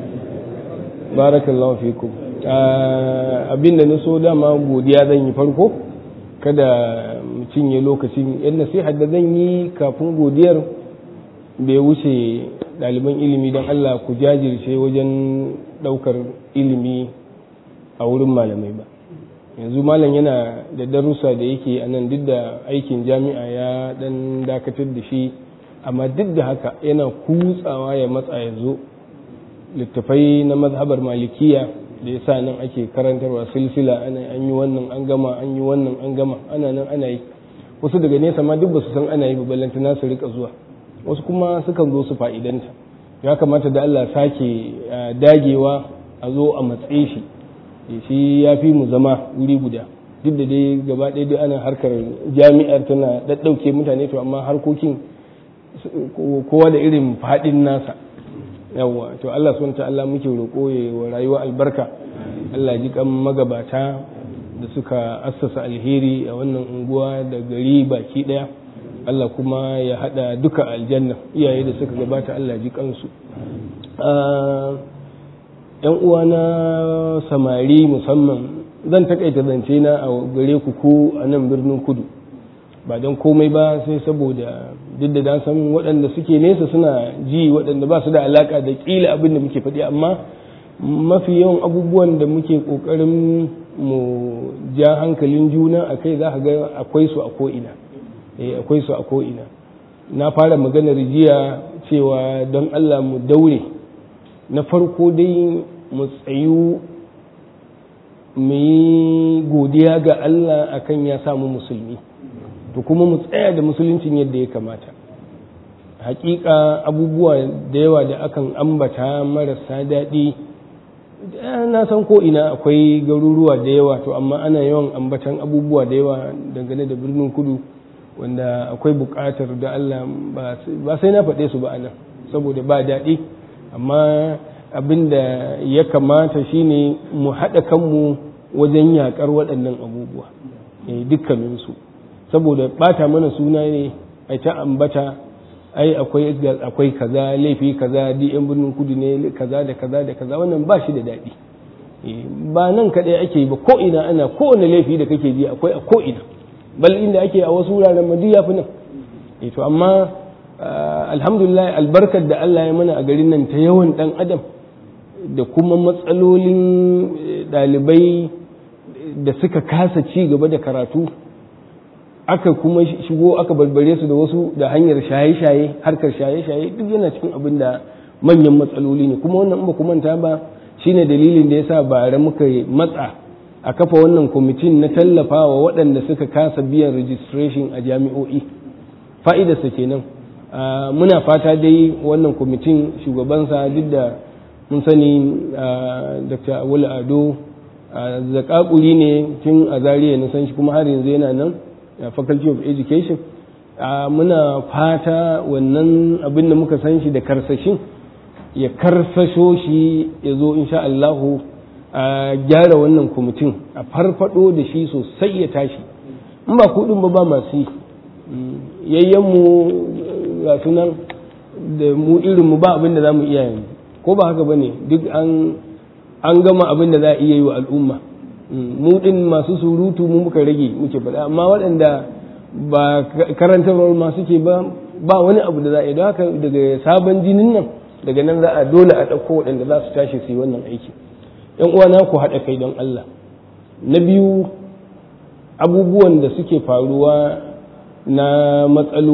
barakallahu fikum abinda na so dama godiya zan yi farko kada mu cinye lokacin yan nasiha da zan yi kafin godiyar bai wuce ɗaliban ilimi don Allah ku jajirce wajen ɗaukar ilimi a wurin malamai ba yanzu malam yana da darussa da yake a nan duk da aikin jami'a ya dan dakatar da shi amma duk da haka yana kutsawa ya matsa ya zo littafai na mazhabar malikiya da ya sa nan ake karantarwa silsila ana an yi wannan an gama an yi wannan an gama ana nan ana yi wasu daga nesa ma duk ba su san ana yi ba ballanta na su rika zuwa wasu kuma sukan zo su fa'idanta ya kamata da Allah sake dagewa a zo a matsayi shi shi ya fi mu zama wuri guda duk da dai gaba ɗaya dai ana harkar jami'ar tana ɗaɗɗauke mutane to amma harkokin kowa da irin faɗin nasa yawwa to Allah subhanahu ta'ala muke roƙo ya wa rayuwa albarka Allah ji kan magabata da suka assasa alheri a wannan unguwa da gari baki ɗaya Allah kuma ya haɗa duka aljanna iyaye da suka gabata Allah ji kansu yan uwa na samari musamman zan takaita zance na a gare ku ko a nan birnin kudu ba don komai ba sai saboda duk da na san waɗanda suke nesa suna ji waɗanda ba su da alaka da ƙila abin da muke faɗi amma mafi yawan abubuwan da muke ƙoƙarin mu ja hankalin juna a kai za ga akwai su a ko'ina akwai su a ko'ina na fara maganar jiya cewa don allah mu daure na farko dai mu tsayu mu yi godiya ga Allah akan ya samu musulmi to kuma mu tsaya da musuluncin yadda ya kamata hakika abubuwa da yawa da akan ambata marasa daɗi na san ko ina akwai garuruwa da yawa to amma ana yawan ambatan abubuwa da yawa dangane da birnin kudu wanda akwai buƙatar da Allah ba sai na faɗe su ba anan saboda ba daɗi amma abin da ya kamata shine mu haɗa kanmu wajen yaƙar waɗannan abubuwa dukkaninsu saboda ɓata mana suna ne a ta ambata ai akwai akwai kaza laifi kaza di yan birnin kudu ne kaza da kaza da kaza wannan ba shi da daɗi ba nan kaɗai ake yi ba ko ina ana kowane laifi da kake ji akwai a ko ina bal inda ake a wasu wuraren madu ya fi nan to amma alhamdulillah albarkar da Allah ya mana a garin nan ta yawan ɗan adam da kuma matsalolin ɗalibai da suka kasa ci gaba da karatu aka kuma shigo aka barbare su da wasu da hanyar shaye-shaye harkar shaye-shaye duk yana cikin abin da manyan matsaloli ne kuma wannan ba kuma manta ba shine dalilin da yasa bare muka matsa a kafa wannan kwamitin na tallafa wa waɗanda suka kasa biyan registration a jami'o'i fa'idarsa kenan muna fata dai wannan kwamitin shugabansa duk da mun sani dr awul ado zakakuri ne tun a zariya na san shi kuma har yanzu yana nan faculty of education muna fata wannan abin da muka san shi da karsashin ya karsasho shi ya zo insha Allahu a gyara wannan kwamitin a farfado da shi sosai ya tashi in ba kudin ba ba masu yi yayyanmu ga sunan da mu irinmu ba abin da za mu iya yanzu ko ba haka ba ne duk an gama abin da za a iya yi wa al'umma mu din masu surutu mu muka rage muke faɗa amma waɗanda ba karantarwar masu ke ba ba wani abu da za a yi don haka daga sabon jinin nan daga nan za a dole a ɗauko waɗanda za su tashi su yi wannan aiki yan uwana ku haɗa kai don Allah na biyu abubuwan da suke faruwa na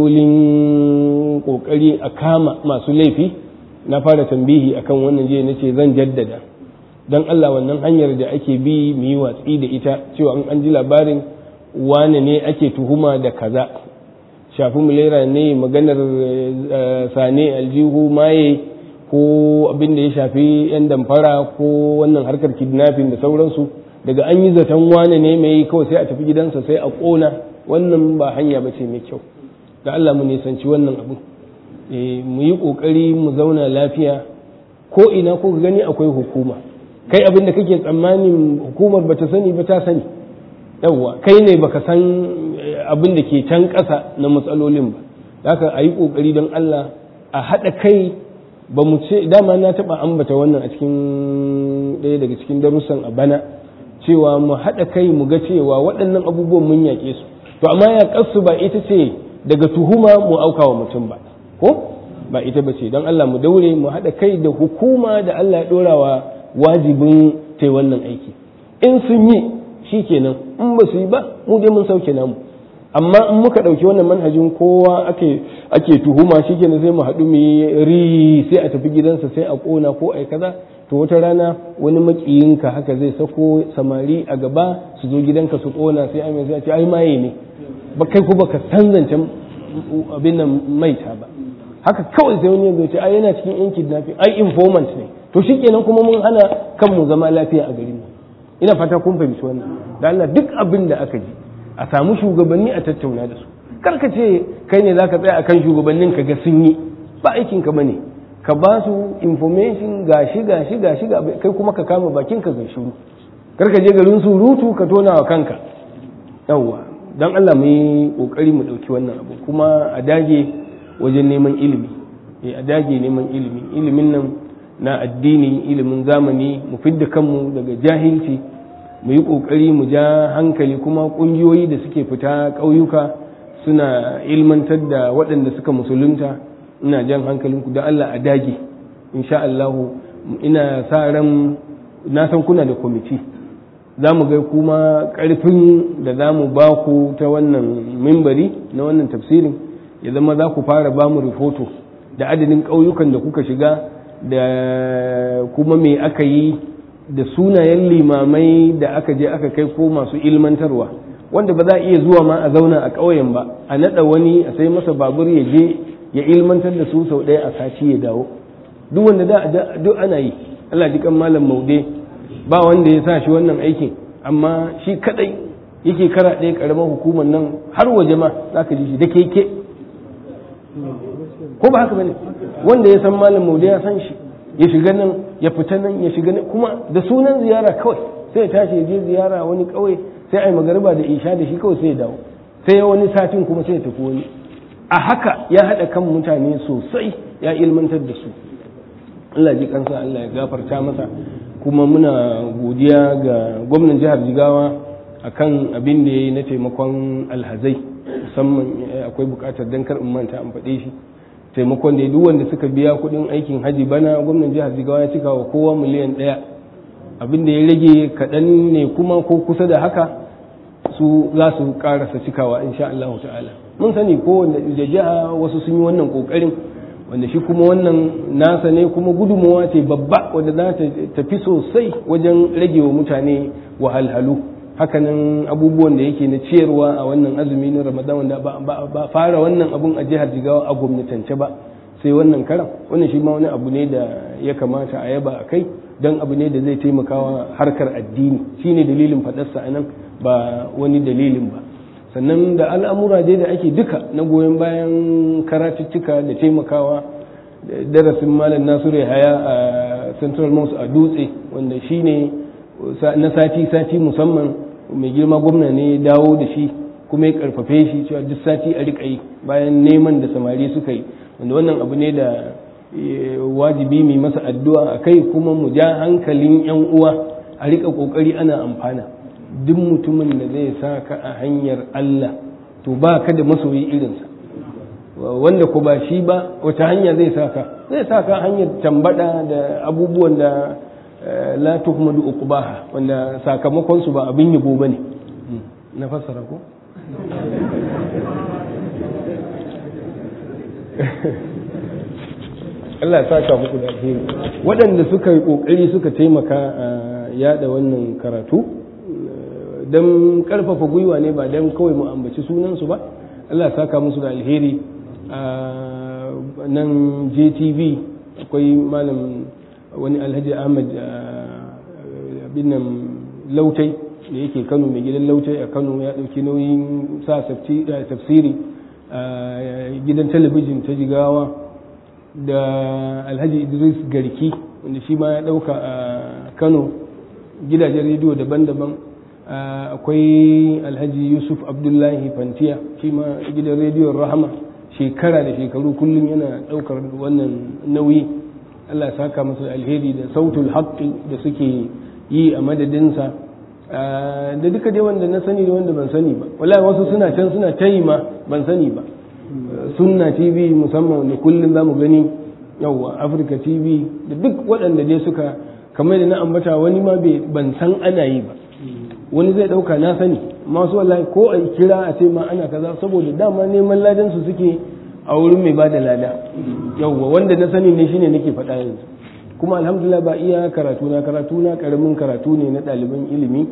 matsalolin ƙoƙari a kama masu laifi na fara tambihi akan wannan jiya na ce zan jaddada don Allah wannan hanyar da ake bi mu yi watsi da ita cewa an ji labarin wane ne ake tuhuma da kaza shafi mulera ne maganar sane aljihu maye ko abin da ya shafi 'yan damfara ko wannan harkar kidnapping da sauransu daga an yi zaton wane ne mai kawai sai a tafi gidansa sai a ƙona wannan ba hanya ba ce mai kyau da Allah mu nisanci wannan abu mu yi ƙoƙari mu zauna lafiya ko ina ko gani akwai hukuma kai abin da kake tsammanin hukumar bata sani ba ta sani yawwa kai ne baka san abin da ke can ƙasa na matsalolin ba haka a yi ƙoƙari don Allah a haɗa kai ba mu ce dama na taɓa ambata wannan a cikin ɗaya daga cikin darussan a bana cewa mu haɗa kai mu ga cewa waɗannan abubuwan mun yaƙe su to amma ya ƙasu ba ita ce daga tuhuma mu auka wa mutum ba ko ba ita ba ce don Allah mu daure mu haɗa kai da hukuma da Allah ya ɗora wa wajibin ta wannan aiki in sun yi shi kenan in ba su yi ba mu dai mun sauke namu amma in muka ɗauki wannan manhajin kowa ake ake tuhuma shi kenan sai mu haɗu mu yi ri sai a tafi gidansa sai a ƙona ko a kaza to wata rana wani makiyinka haka zai sako samari a gaba su zo gidanka su ƙona sai ai sai a ce ai maye ne ba kai ko baka san zancen abin nan maita ba haka kawai sai wani ya ce ai yana cikin yan kidnapping ai informant ne to shikenan kuma mun hana kanmu zama lafiya a garin ina fata kun fahimci wannan da Allah duk abin da aka ji a samu shugabanni a tattauna da su kar ka ce kai ne zaka tsaya akan shugabannin ka ga sun yi ba aikin ka bane ka ba su information gashi gashi gashi ga kai kuma ka kama bakin ka ga shiru kar ka je garin surutu ka tona wa kanka yawwa dan Allah mu yi kokari mu dauki wannan abu kuma a dage wajen neman ilimi a dage neman ilimi ilimin nan na addini ilimin zamani mu fidda kanmu daga jahilci mu yi ƙoƙari mu ja hankali kuma ƙungiyoyi da suke fita ƙauyuka suna ilmantar da waɗanda suka musulunta ina jan hankalinku da Allah a dage insha Allah ina sa ran na san kuna da kwamiti za mu ga kuma ƙarfin da za mu ba ku ta wannan mimbari na wannan tafsirin ya zama za ku fara ba mu rifoto da adadin ƙauyukan da kuka shiga da kuma me aka yi da sunayen limamai da aka je aka kai ko masu ilmantarwa wanda ba za a iya zuwa ma a zauna a ƙauyen ba a naɗa wani a sai masa babur ya je ya ilmantar da su sau ɗaya a sati ya dawo duk wanda da duk ana yi Allah ji kan malam maude ba wanda ya sa shi wannan aikin amma shi kadai yake kara ɗaya ƙaramar hukumar nan har waje ma za ka ji shi da keke ko ba haka bane wanda ya san malam maude ya san shi ya shiga nan ya fita nan ya shiga nan kuma da sunan ziyara kawai sai ya tashi ya je ziyara wani kauye sai a yi magariba da isha da shi kawai sai ya dawo sai ya wani satin kuma sai ya tafi wani a haka ya haɗa kan mutane sosai ya ilmantar da su Allah ji kansa Allah ya gafarta masa kuma muna godiya ga gwamnan jihar jigawa akan abin da ya yi na taimakon alhazai musamman akwai bukatar dan kar in manta an faɗe shi taimakon da duk wanda suka biya kuɗin aikin haji bana gwamnan jihar jigawa ya cika wa kowa miliyan ɗaya abin da ya rage kaɗan ne kuma ko kusa da haka su za su ƙarasa cikawa insha Allah ta'ala mun sani ko da jiha wasu sun yi wannan ƙoƙarin wanda shi kuma wannan nasa ne kuma gudunmawa ce babba wadda za ta tafi sosai wajen rage wa mutane wahalhalu hakanan abubuwan da yake na ciyarwa a wannan azumi na ramadan wanda ba fara wannan abun a jihar jigawa a gwamnatance ba sai wannan karan wannan shi ma wani abu ne da ya kamata a yaba a kai don abu ne da zai taimakawa harkar addini shine dalilin faɗarsa a nan ba wani dalilin ba sannan da al'amura dai da ake duka na goyon bayan karatuttuka da taimakawa darasin malam nasiru haya a central mosque a dutse wanda shine na sati-sati musamman mai girma gwamna ne ya dawo da shi kuma ya karfafe shi cewa duk sati a riƙa yi bayan neman da samari suka yi wanda wannan abu ne da wajibi mai masa addu'a a kai kuma mu ja hankalin 'yan uwa a riƙa ƙoƙari ana amfana duk mutumin da zai sa ka a hanyar Allah to ba ka da masoyi irinsa wanda ko ba shi ba wata hanya zai sa ka zai sa ka hanyar tambada da abubuwan da la tuhmadu uqbaha wanda sakamakon su ba abin yabo bane na fassara ko Allah ya saka muku da alheri waɗanda suka yi ƙoƙari suka taimaka a yada wannan karatu don ƙarfafa gwiwa ne ba don kawai mu ambaci sunansu ba Allah ya saka musu da alheri a nan JTV akwai malam wani alhaji Ahmad abin nan lautai da yake Kano mai gidan lautai a Kano ya ɗauki nauyin sa tafsiri a gidan talabijin ta jigawa da alhaji idris garki wanda shi ma ya dauka a kano gidajen rediyo daban-daban akwai alhaji yusuf abdullahi fantiya shi ma gidan rediyon rahama shekara da shekaru kullum yana daukar wannan nauyi allah ya saka masa alheri da sautul haqqi da suke yi a madadinsa da duka dai wanda na sani da wanda ban sani ba wallahi wasu suna can suna tayi ma ban sani ba sunna tv musamman da kullum za mu gani yawwa afirka tv da duk waɗanda dai suka kamar da na ambata wani ma ban san ana yi ba wani zai ɗauka na sani masu wallahi ko a kira a ce ma ana kaza saboda dama neman ladan su suke a wurin mai bada lada yawwa wanda na sani ne shine nake faɗa yanzu kuma alhamdulillah ba iya karatu na karatu na karamin karatu ne na ɗaliban ilimi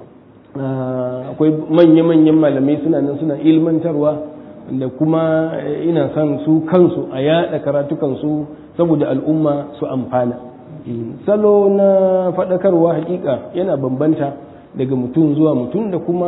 akwai manya-manyan malamai suna nan suna ilmantarwa da kuma ina son su kansu a yada karatukansu saboda al'umma su amfana salo na faɗakarwa hakika yana bambanta daga mutum zuwa mutum da kuma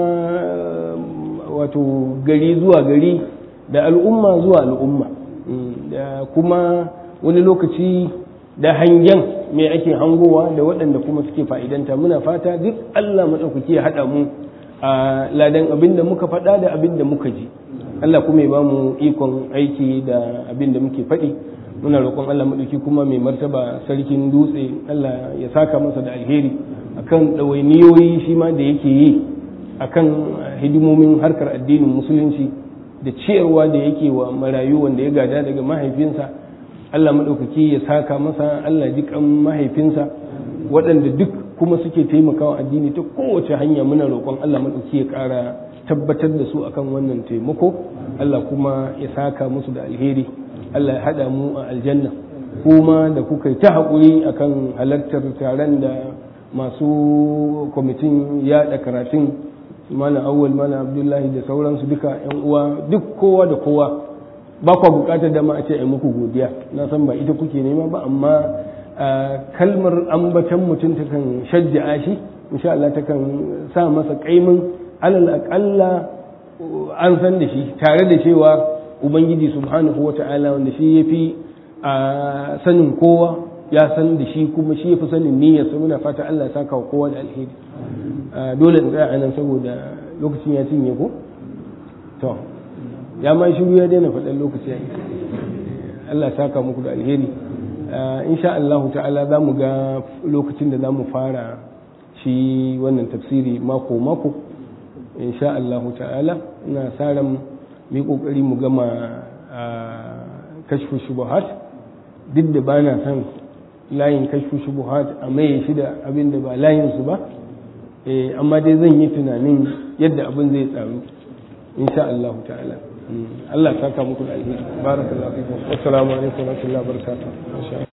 wato gari zuwa gari da al'umma zuwa al'umma da kuma wani lokaci da hangen me ake hangowa da waɗanda kuma suke fa'idanta muna fata duk allah maɗaukaki ya haɗa mu a ladan abin da muka faɗa da abin da muka ji Allah kuma ya ba mu ikon aiki da abin da muke faɗi muna roƙon Allah maɗauki kuma mai martaba sarkin dutse Allah ya saka masa da alheri akan ɗawainiyoyi shi ma da yake yi akan hidimomin harkar addinin musulunci da ciyarwa da yake wa marayu wanda ya gada daga mahaifinsa Allah maɗaukaki ya saka masa Allah ji kan mahaifinsa waɗanda duk kuma suke taimakawa addini ta kowace hanya muna roƙon Allah maɗauki ya ƙara tabbatar da su akan wannan taimako Allah kuma ya saka musu da alheri Allah ya haɗa mu a aljanna kuma da kuka yi ta haƙuri akan halartar taron da masu kwamitin yaɗa karatun mana awwal mana abdullahi da sauransu duka yan uwa duk kowa da kowa ba kwa buƙatar dama a ce a muku godiya na san ba ita kuke nema ba amma kalmar ambatan mutum takan shajja'a shi insha Allah takan sa masa kaimin alal aƙalla an san da shi tare da cewa ubangiji subhanahu wa ta'ala wanda shi ya fi sanin kowa ya san da shi kuma shi ya fi sanin niyyarsa muna fata Allah ya saka wa kowa da alheri dole in tsaya anan saboda lokacin ya cinye ko to ya ma shiru ya daina faɗan lokaci ya Allah saka muku da alheri insha Allah ta'ala za mu ga lokacin da za mu fara shi wannan tafsiri mako mako insha Allah ta'ala ina sa ran mu kokari mu gama kashfu shubuhat duk da bana san layin kashfu shubuhat a maye shi da abin da ba layin su ba amma dai zan yi tunanin yadda abin zai tsaru insha Allah ta'ala Allah saka muku da alheri barakallahu fikum assalamu alaikum wa rahmatullahi wa barakatuh